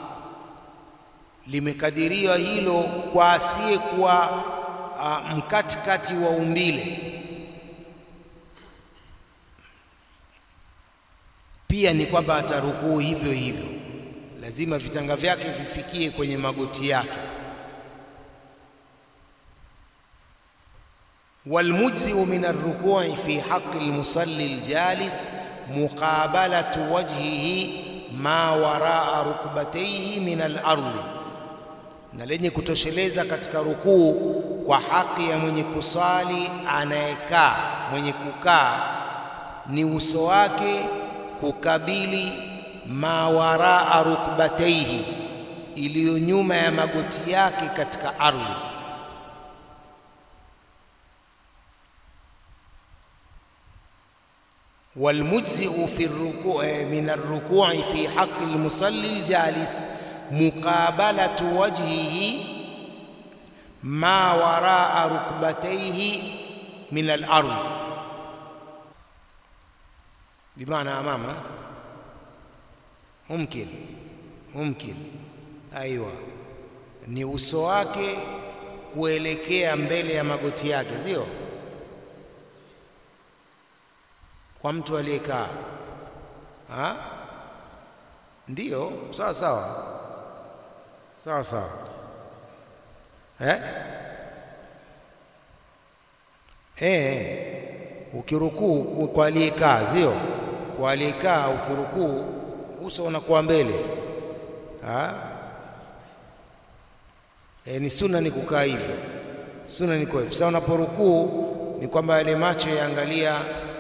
Speaker 2: limekadiriwa hilo kwa asiyekuwa uh, mkatikati wa umbile. Pia ni kwamba atarukuu hivyo hivyo lazima vitanga vyake vifikie kwenye magoti yake. walmujziu min arrukui fi haqi almusalli aljalis muqabalatu wajhihi ma waraa rukbatayhi min alardi, na lenye kutosheleza katika rukuu kwa haki ya mwenye kusali anayekaa, mwenye kukaa ni uso wake kukabili ma waraa rukbataihi, iliyo nyuma ya magoti yake katika ardhi. Walmujziu fi ruku min arrukui fi haqi almusalli aljalis muqabalatu wajhihi ma waraa rukbataihi min alardhi, bimaana amama mumkin mumkin, aiwa, ni uso wake kuelekea mbele ya magoti yake, sio kwa mtu aliyekaa. Ndiyo, sawa sawa sawa sawa, eh? Eh, ukirukuu kwa aliyekaa, sio kwa aliyekaa, ukirukuu uso unakuwa mbele. E, ni sunna ni kukaa hivyo, sunna ni kwa hivyo. Sasa unaporukuu ni kwamba yale macho yaangalia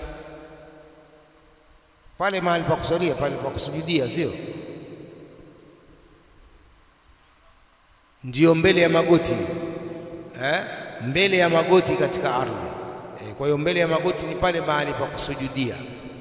Speaker 2: pale mahali pa kusalia, pale pa kusujudia, sio ndio mbele ya magoti eh? mbele ya magoti katika ardhi eh, kwa hiyo mbele ya magoti ni pale mahali pa kusujudia.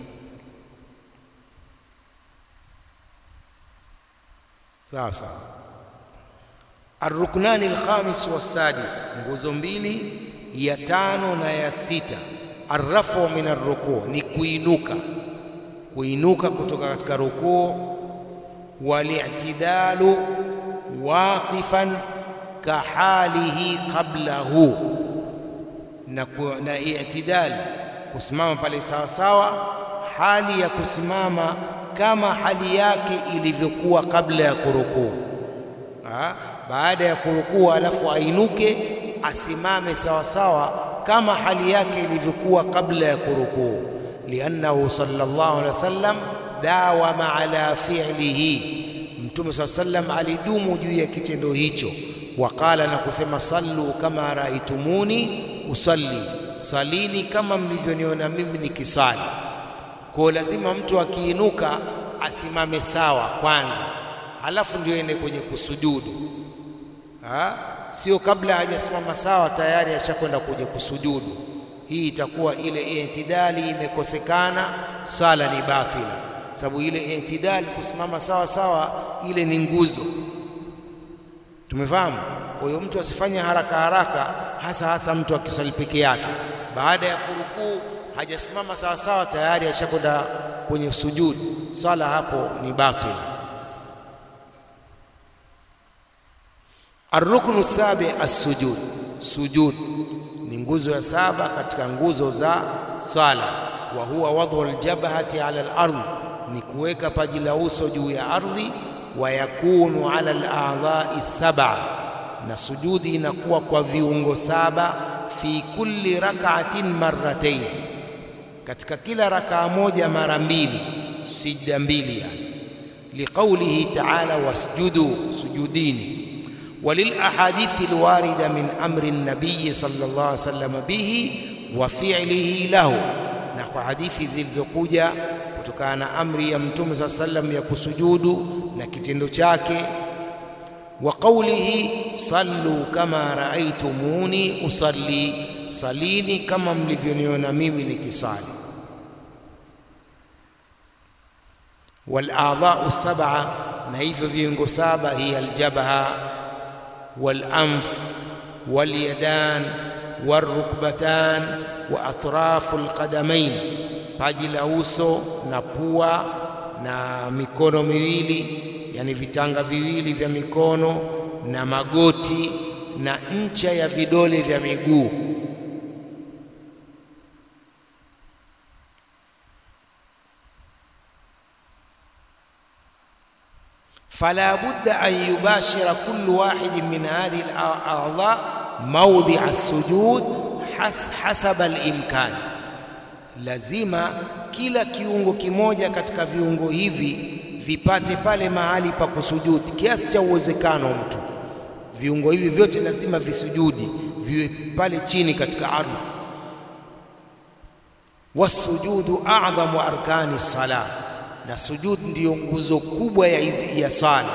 Speaker 2: Sawa sawa. Arruknani alkhamis wassadis, nguzo mbili ya tano na ya sita. Arrafu min arrukuu, ni kuinuka, kuinuka kutoka katika rukuu. wal-i'tidalu waqifan kahalihi qablahu, na, na i'tidal kusimama pale sawa sawa, hali ya kusimama kama hali yake ilivyokuwa kabla ya kurukuu. Baada ya kurukuu, alafu ainuke asimame sawa sawa kama hali yake ilivyokuwa kabla ya kurukuu, liannahu sallallahu alaihi wasallam dawama ala fi'lihi, Mtume saa sallam alidumu juu ya kitendo hicho. Waqala, na kusema sallu kama raaitumuni usalli, salini kama mlivyoniona mimi nikisali. Kwa lazima mtu akiinuka asimame sawa kwanza, halafu ndio ende kwenye kusujudu ha? Sio kabla hajasimama sawa tayari ashakwenda kuja kusujudu. Hii itakuwa ile itidali imekosekana, sala ni batila, sababu ile itidali kusimama sawa sawa ile ni nguzo. Tumefahamu? Kwa hiyo mtu asifanye haraka haraka, hasa hasa mtu akisali peke yake, baada ya kurukuu hajasimama sawa sawa tayari ashakwenda kwenye sujudu, sala hapo ni batila. Arruknu sabi assujud, sujud ni nguzo ya saba katika nguzo za sala. Wa huwa wadhu aljabhati ala al-ardh, ni kuweka paji la uso juu ya ardhi. Wa yakunu ala al-a'dha'i sab'a, na sujudi inakuwa kwa viungo saba. Fi kulli rak'atin marratayn, katika kila rakaa moja mara mbili, sijda mbili yani. Liqaulihi ta'ala wasjudu, sujudini walilahadithi alwarida min amri nabiyi sallallahu alaihi wasallam bihi wa fi'lihi lahu, na kwa hadithi zilizokuja kutokana na amri ya Mtume saa sallam ya kusujudu na kitendo chake. Wa qawlihi sallu kama raaitumuni usalli, salini kama mlivyoniona mimi nikisali. Wal a'dha'u sab'a, na hivyo viungo saba, hiya aljabha walanf walyadan warukbatan wa atrafu alqadamain, paji la uso na pua na mikono miwili, yani vitanga viwili vya mikono na magoti na ncha ya vidole vya miguu. fala budda an yubashira kullu wahidin min hadhihi al-a'dha mawdhi' as-sujud hasaba al-imkan, lazima kila kiungo kimoja katika viungo hivi vipate pale mahali pa kusujudi kiasi cha uwezekano. Mtu viungo hivi vyote lazima visujudi, viwe pale chini katika ardhi. Wasujudu a'dhamu arkani salah na sujud ndiyo nguzo kubwa ya hizi ya sala,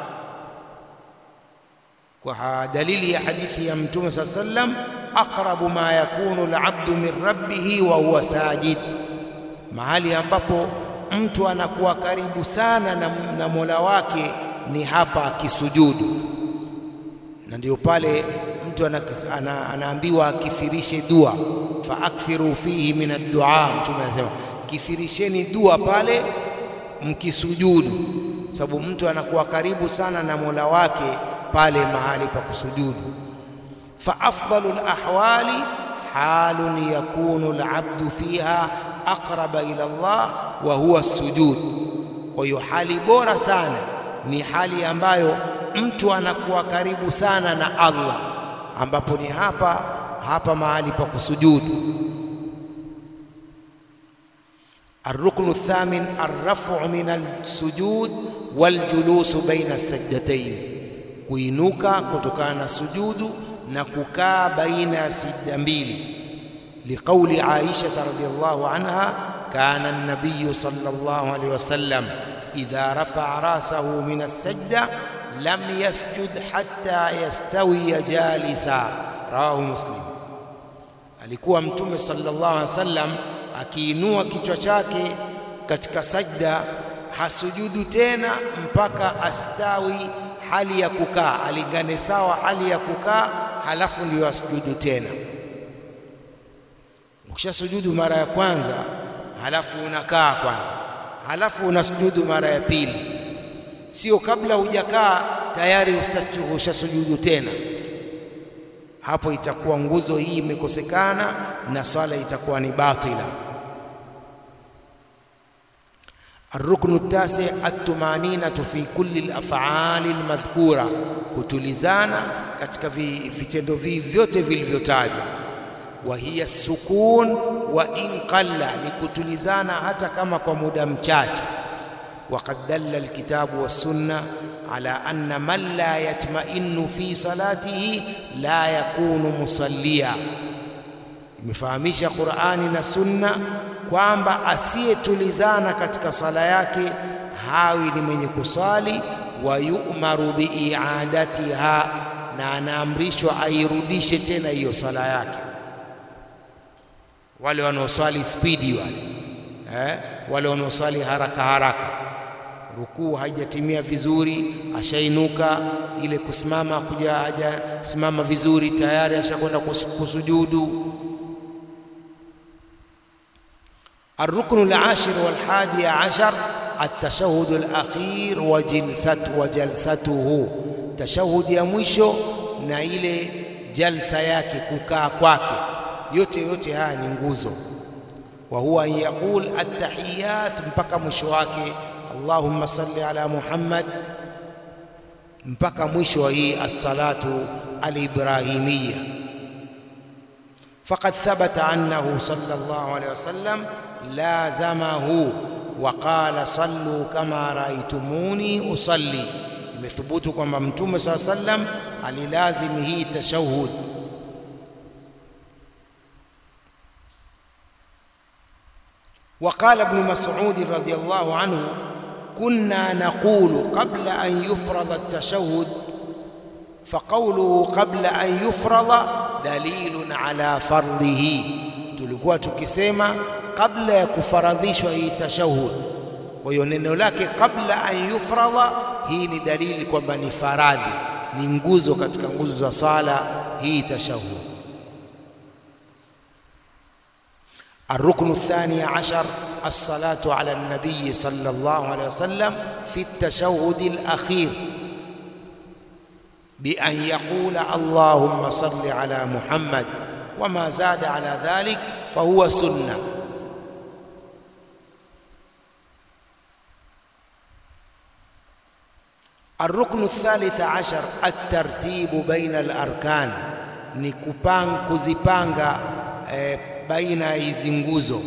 Speaker 2: kwa dalili ya hadithi ya Mtume saa sallam, aqrabu ma yakunu alabdu min rabbihi wa huwa sajid, mahali ambapo mtu anakuwa karibu sana na, na Mola wake ni hapa akisujudu, na ndio pale mtu ana, ana, anaambiwa akithirishe dua, fa akthiru fihi min ad-du'a. Mtume anasema kithirisheni dua pale mkisujudu, sababu mtu anakuwa karibu sana na Mola wake pale mahali pa kusujudu. Fa afdalu alahwali halun yakunu alabdu fiha aqraba ila Allah wa huwa sujud. Kwa hiyo hali bora sana ni hali ambayo mtu anakuwa karibu sana na Allah, ambapo ni hapa hapa mahali pa kusujudu. Arruknu thamin arrafu min alsujud waljulusu baina sajdatayn, kuinuka kutokana na sujudu na kukaa baina ya sijda mbili. Liqauli Aisha radhiyallahu anha kana an-nabiy sallallahu alayhi wasallam idha rafa'a rasahu min as-sajda lam yasjud hatta yastawiya jalisa, rawahu Muslim. Alikuwa Mtume sallallahu alayhi wasallam akiinua kichwa chake katika sajda hasujudu tena mpaka astawi hali ya kukaa, alingane sawa hali ya kukaa, halafu ndiyo asujudu tena. Ukishasujudu mara ya kwanza, halafu unakaa kwanza, halafu unasujudu mara ya pili. sio kabla hujakaa tayari ushasujudu tena. Hapo itakuwa nguzo hii imekosekana na swala itakuwa ni batila. Arruknu tasi atumaninatu fi kulli alaf'ali almadhkura, kutulizana katika vitendo vi vyote vilivyotajwa. Wa hiya sukun wa in qalla, ni kutulizana hata kama kwa muda mchache. Waqad dalla alkitabu wassunna ala anna man la yatma'innu fi salatihi la yakunu musallia, imefahamisha Qur'ani na Sunna kwamba asiyetulizana katika sala yake hawi ni mwenye kusali. Wa yu'maru biiadatiha, na anaamrishwa airudishe tena hiyo sala yake. Wale wanaoswali spidi wale, eh, wale wanaoswali haraka haraka, rukuu haijatimia vizuri, ashainuka ile kusimama kuja hajasimama vizuri, tayari ashakwenda kusujudu. Arruknu al-ashir wal-hadi ashar at-tashahhud al-akhir wa jalsatu wa jalsatuhu, tashahudi ya mwisho na ile jalsa yake, kukaa kwake, yote yote haya ni nguzo. Wa huwa an yaqul at-tahiyat mpaka mwisho wake, Allahumma salli ala Muhammad, mpaka mwisho wa hii as-salatu al-ibrahimiyya. Faqad thabata annahu sallallahu alayhi wasallam lazamahu wa qala sallu kama raaitumuni usalli, imethubutu kwamba Mtume saa sallam alilazimi hii tashahud. Wa qala Ibn Mas'ud radhiyallahu anhu kunna naqulu qabla an yufrada at-tashahhud faqawluhu qabla an yufrada dalilun ala fardhihi, tulikuwa tukisema kabla ya kufaradhishwa hii tashahud. Kwa hiyo neno lake kabla an yufradha, hii ni dalili kwamba ni faradhi, ni nguzo katika nguzo za sala hii tashahud. Arruknu athani ashar alsalatu ala nabiyi sallallahu alayhi wasallam fi at-tashahhud al-akhir bi an yaqula allahumma salli ala Muhammad wama zada ala dhalik fahuwa sunna Arruknu thalitha ashar atartibu baina alarkan, ni kupanga kuzipanga e, baina ya hizi nguzo.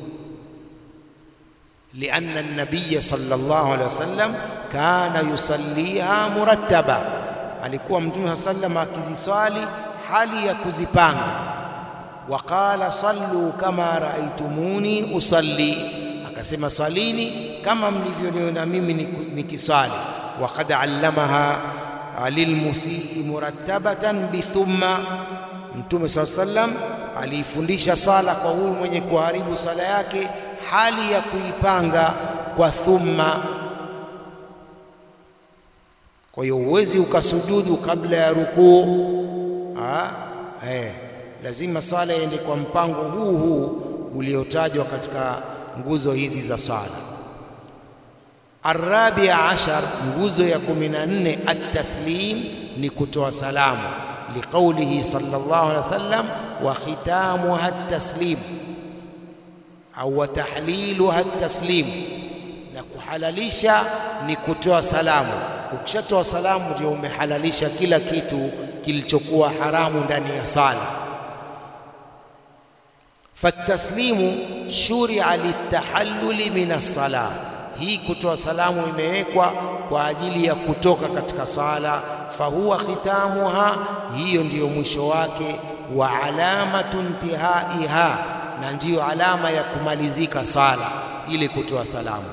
Speaker 2: Lianna nabiya sallallahu alaihi wasallam kana yusalliha murattaba, alikuwa Mtume saa sallam akiziswali hali ya kuzipanga. Wa qala sallu kama raaitumuni usalli, akasema swalini kama mlivyoniona mimi nikiswali Waqad allamaha lilmusii murattabatan bithumma, Mtume saa sallam aliifundisha sala kwa huyu mwenye kuharibu sala yake hali ya kuipanga kwa thumma. Kwa hiyo huwezi ukasujudu kabla ya rukuu, eh, lazima sala iende kwa mpango huu huu uliotajwa katika nguzo hizi za sala. Arrabia ashar, nguzo ya kumi na nne, at-taslim ni kutoa salamu, liqaulihi sallallahu alaihi wasallam, wa khitamuha at-taslim au wa tahliluha at-taslim, na kuhalalisha ni kutoa salamu. Ukishatoa salamu ndio umehalalisha kila kitu kilichokuwa haramu ndani ya sala. Fataslimu shuria litahalluli min as-salah hii kutoa salamu imewekwa kwa ajili ya kutoka katika sala. Fahuwa khitamuha, hiyo ndiyo mwisho wake. Wa alamatu intihaiha, na ndiyo alama ya kumalizika sala ili kutoa salamu.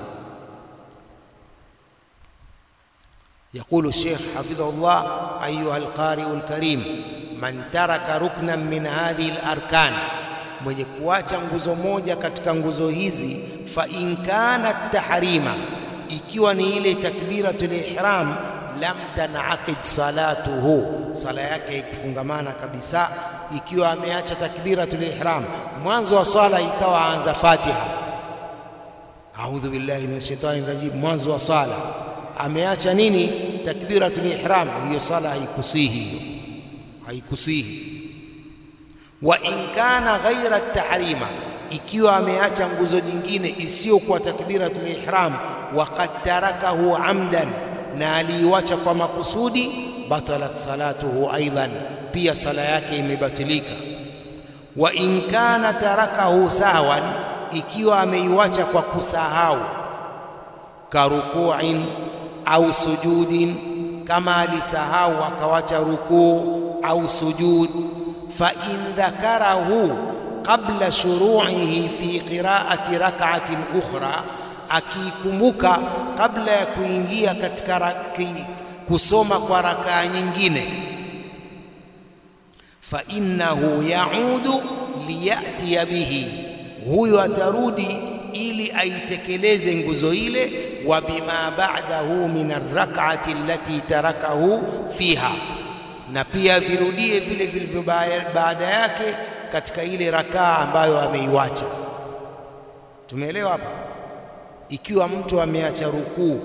Speaker 2: Yaqulu Sheikh hafidhahullah, ayuha alqari'u alkarim, man taraka ruknan min hadhihi alarkan, mwenye kuacha nguzo moja katika nguzo hizi fa in kana tahrima, ikiwa ni ile takbiratul ihram, lam tanaqid salatuhu, sala yake haikufungamana kabisa. Ikiwa ameacha takbiratul ihram, mwanzo wa sala ikawa aanza Fatiha, a'udhu billahi minash shaitani rajim, mwanzo wa sala ameacha nini? Takbiratul ihram, hiyo sala haikusihi, hiyo haikusihi. Wa in kana ghaira tahrima, ikiwa ameacha nguzo nyingine isiyokuwa takbiratul ihram, waqad tarakahu amdan, na aliiwacha kwa makusudi, batalat salatuhu aidan, pia sala yake imebatilika. Wa in kana tarakahu sahwan, ikiwa ameiwacha kwa kusahau, karukuin au sujudin, kama alisahau akawacha rukuu au sujud, fa in dhakarahu qabla shuru'ihi fi qira'ati rak'atin ukhra, akikumbuka kabla ya kuingia katika raki, kusoma kwa rakaa nyingine, fa innahu yaudu liyatiya bihi, huyo atarudi ili aitekeleze nguzo ile, wa bima ba'dahu min arrak'ati allati tarakahu fiha, na pia virudie vile vilivyo baada yake katika ile rakaa ambayo ameiwacha. Tumeelewa hapa? Ikiwa mtu ameacha rukuu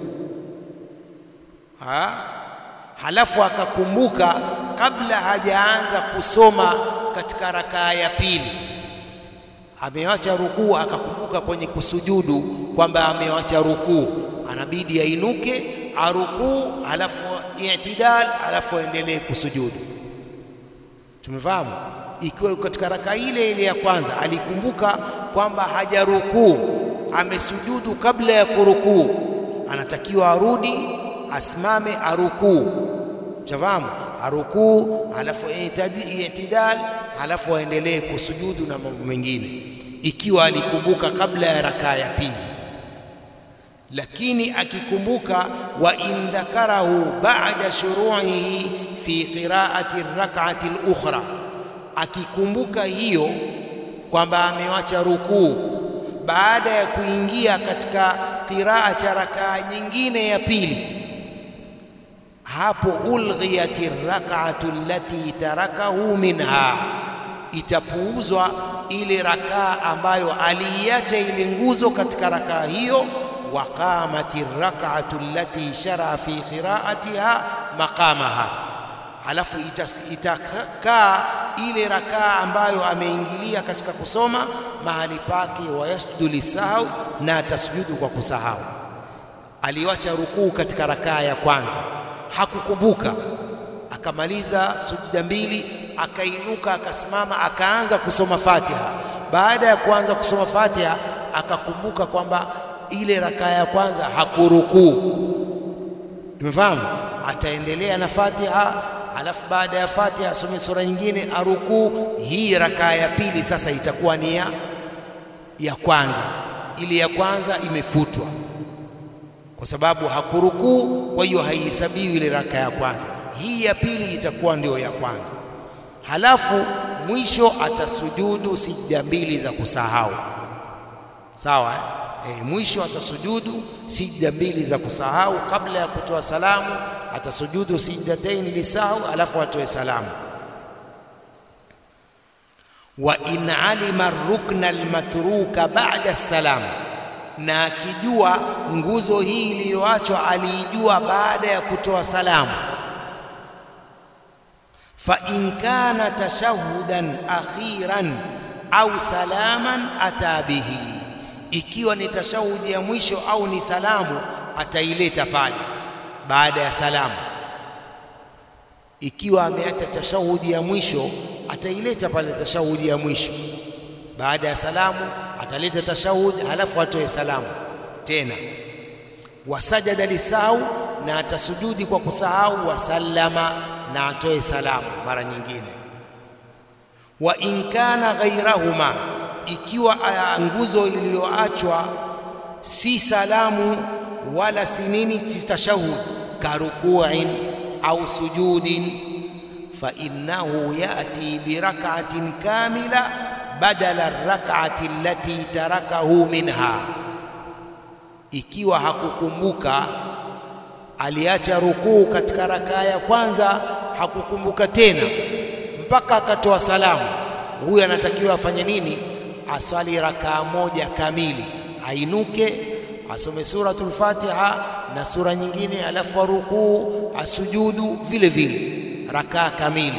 Speaker 2: ha? halafu akakumbuka kabla hajaanza kusoma katika rakaa ya pili, amewacha rukuu, akakumbuka kwenye kusujudu kwamba amewacha rukuu, anabidi ainuke arukuu, halafu i'tidal, halafu aendelee kusujudu. Tumefahamu? Ikiwa katika raka ile ile ya kwanza alikumbuka kwamba hajarukuu, amesujudu kabla ya kurukuu, anatakiwa arudi, asimame, arukuu. Chafahamu? Arukuu, halafu i'tidal, halafu aendelee kusujudu na mambo mengine, ikiwa alikumbuka kabla ya rakaa ya pili. Lakini akikumbuka, wa in dhakarahu ba'da shuru'ihi fi qira'ati rak'ati al-ukhra akikumbuka hiyo kwamba amewacha rukuu baada ya kuingia katika qiraa cha rakaa nyingine ya pili, hapo ulghiyati rak'atu allati tarakahu minha, itapuuzwa ile rakaa ambayo aliiacha ile nguzo katika rakaa hiyo. Wa qamati rak'atu allati shara fi qiraatiha maqamaha halafu itakaa ile rakaa ambayo ameingilia katika kusoma mahali pake, wa yasjudu lisahau, na atasujudu kwa kusahau. Aliwacha rukuu katika rakaa ya kwanza, hakukumbuka, akamaliza sujuda mbili, akainuka, akasimama, akaanza kusoma Fatiha. Baada ya kuanza kusoma Fatiha, akakumbuka kwamba ile rakaa ya kwanza hakurukuu. Tumefahamu? Ataendelea na Fatiha alafu baada ya Fatiha asome sura nyingine arukuu. Hii rakaa ya pili sasa itakuwa ni ya ya kwanza, ile ya kwanza imefutwa kwa sababu hakurukuu, kwa hiyo haihesabiwi ile rakaa ya kwanza. Hii ya pili itakuwa ndio ya kwanza, halafu mwisho atasujudu sijda mbili za kusahau. Sawa eh? E, mwisho atasujudu sijda mbili za kusahau kabla ya kutoa salamu atasujudu sijdatain lisahau, alafu atoe salamu. Wa in alima rukna almatruka ba'da salam, na akijua nguzo hii iliyoachwa aliijua baada ya kutoa salamu. Fa in kana tashahudan akhiran au salaman ata bihi, ikiwa ni tashahudi ya mwisho au ni salamu ataileta pale baada ya salamu. Ikiwa ameacha tashahudi ya mwisho ataileta pale tashahudi ya mwisho. Baada ya salamu ataleta tashahudi, halafu atoe salamu tena. Wasajada lisahau, na atasujudi kwa kusahau. Wasallama, na atoe salamu mara nyingine. Wa in kana ghairahuma, ikiwa nguzo iliyoachwa si salamu wala si nini, si tashahud karukuin au sujudin, fa innahu yati birak'atin kamila badala rak'ati allati tarakahu minha. Ikiwa hakukumbuka aliacha rukuu katika rakaa ya kwanza, hakukumbuka tena mpaka akatoa salamu, huyu anatakiwa afanye nini? Aswali rakaa moja kamili, ainuke asome suratul Fatiha na sura nyingine, alafu arukuu asujudu vile vile rakaa kamili.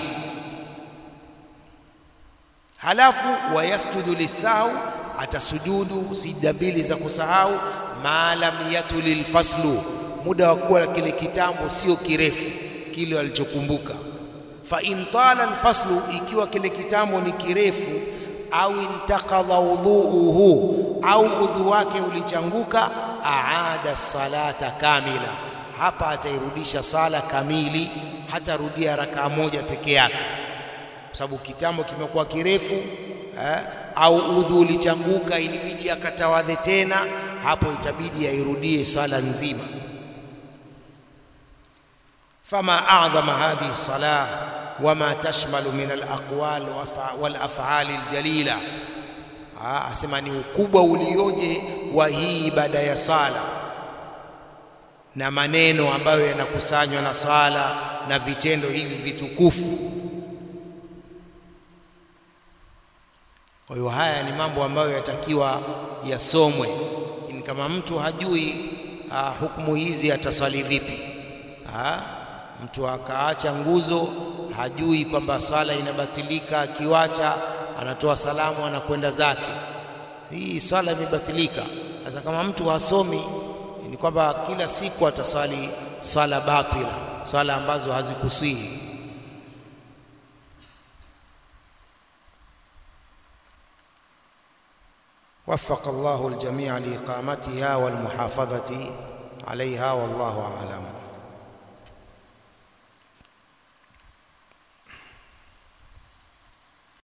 Speaker 2: Halafu wayasjudu lisahau, atasujudu sijda mbili za kusahau, ma lam yatuli lfaslu, muda wa kuwa kile kitambo sio kirefu kile alichokumbuka. Fa in tala alfaslu, ikiwa kile kitambo ni kirefu, au intaqadha udhuuhu, au udhu wake ulichanguka, aada salata kamila, hapa atairudisha sala kamili, hatarudia rakaa moja peke yake, kwa sababu kitambo kimekuwa kirefu eh, au udhu ulichanguka, ilibidi akatawadhe tena, hapo itabidi airudie sala nzima. fama a'dhama hadhihi salah wama tashmalu min alaqwal walaf'ali aljalila, asema ni ukubwa ulioje wa hii ibada ya sala na maneno ambayo yanakusanywa na swala na vitendo hivi vitukufu. Kwa hiyo haya ni mambo ambayo yatakiwa yasomwe. Ni kama mtu hajui uh, hukumu hizi ataswali vipi? Ha? Mtu akaacha nguzo, hajui kwamba swala inabatilika, akiwacha anatoa salamu, anakwenda zake, hii swala imebatilika. Sasa kama mtu hasomi, ni kwamba kila siku ataswali swala batila, swala ambazo hazikusihi. وفق الله الجميع لإقامتها والمحافظة عليها والله أعلم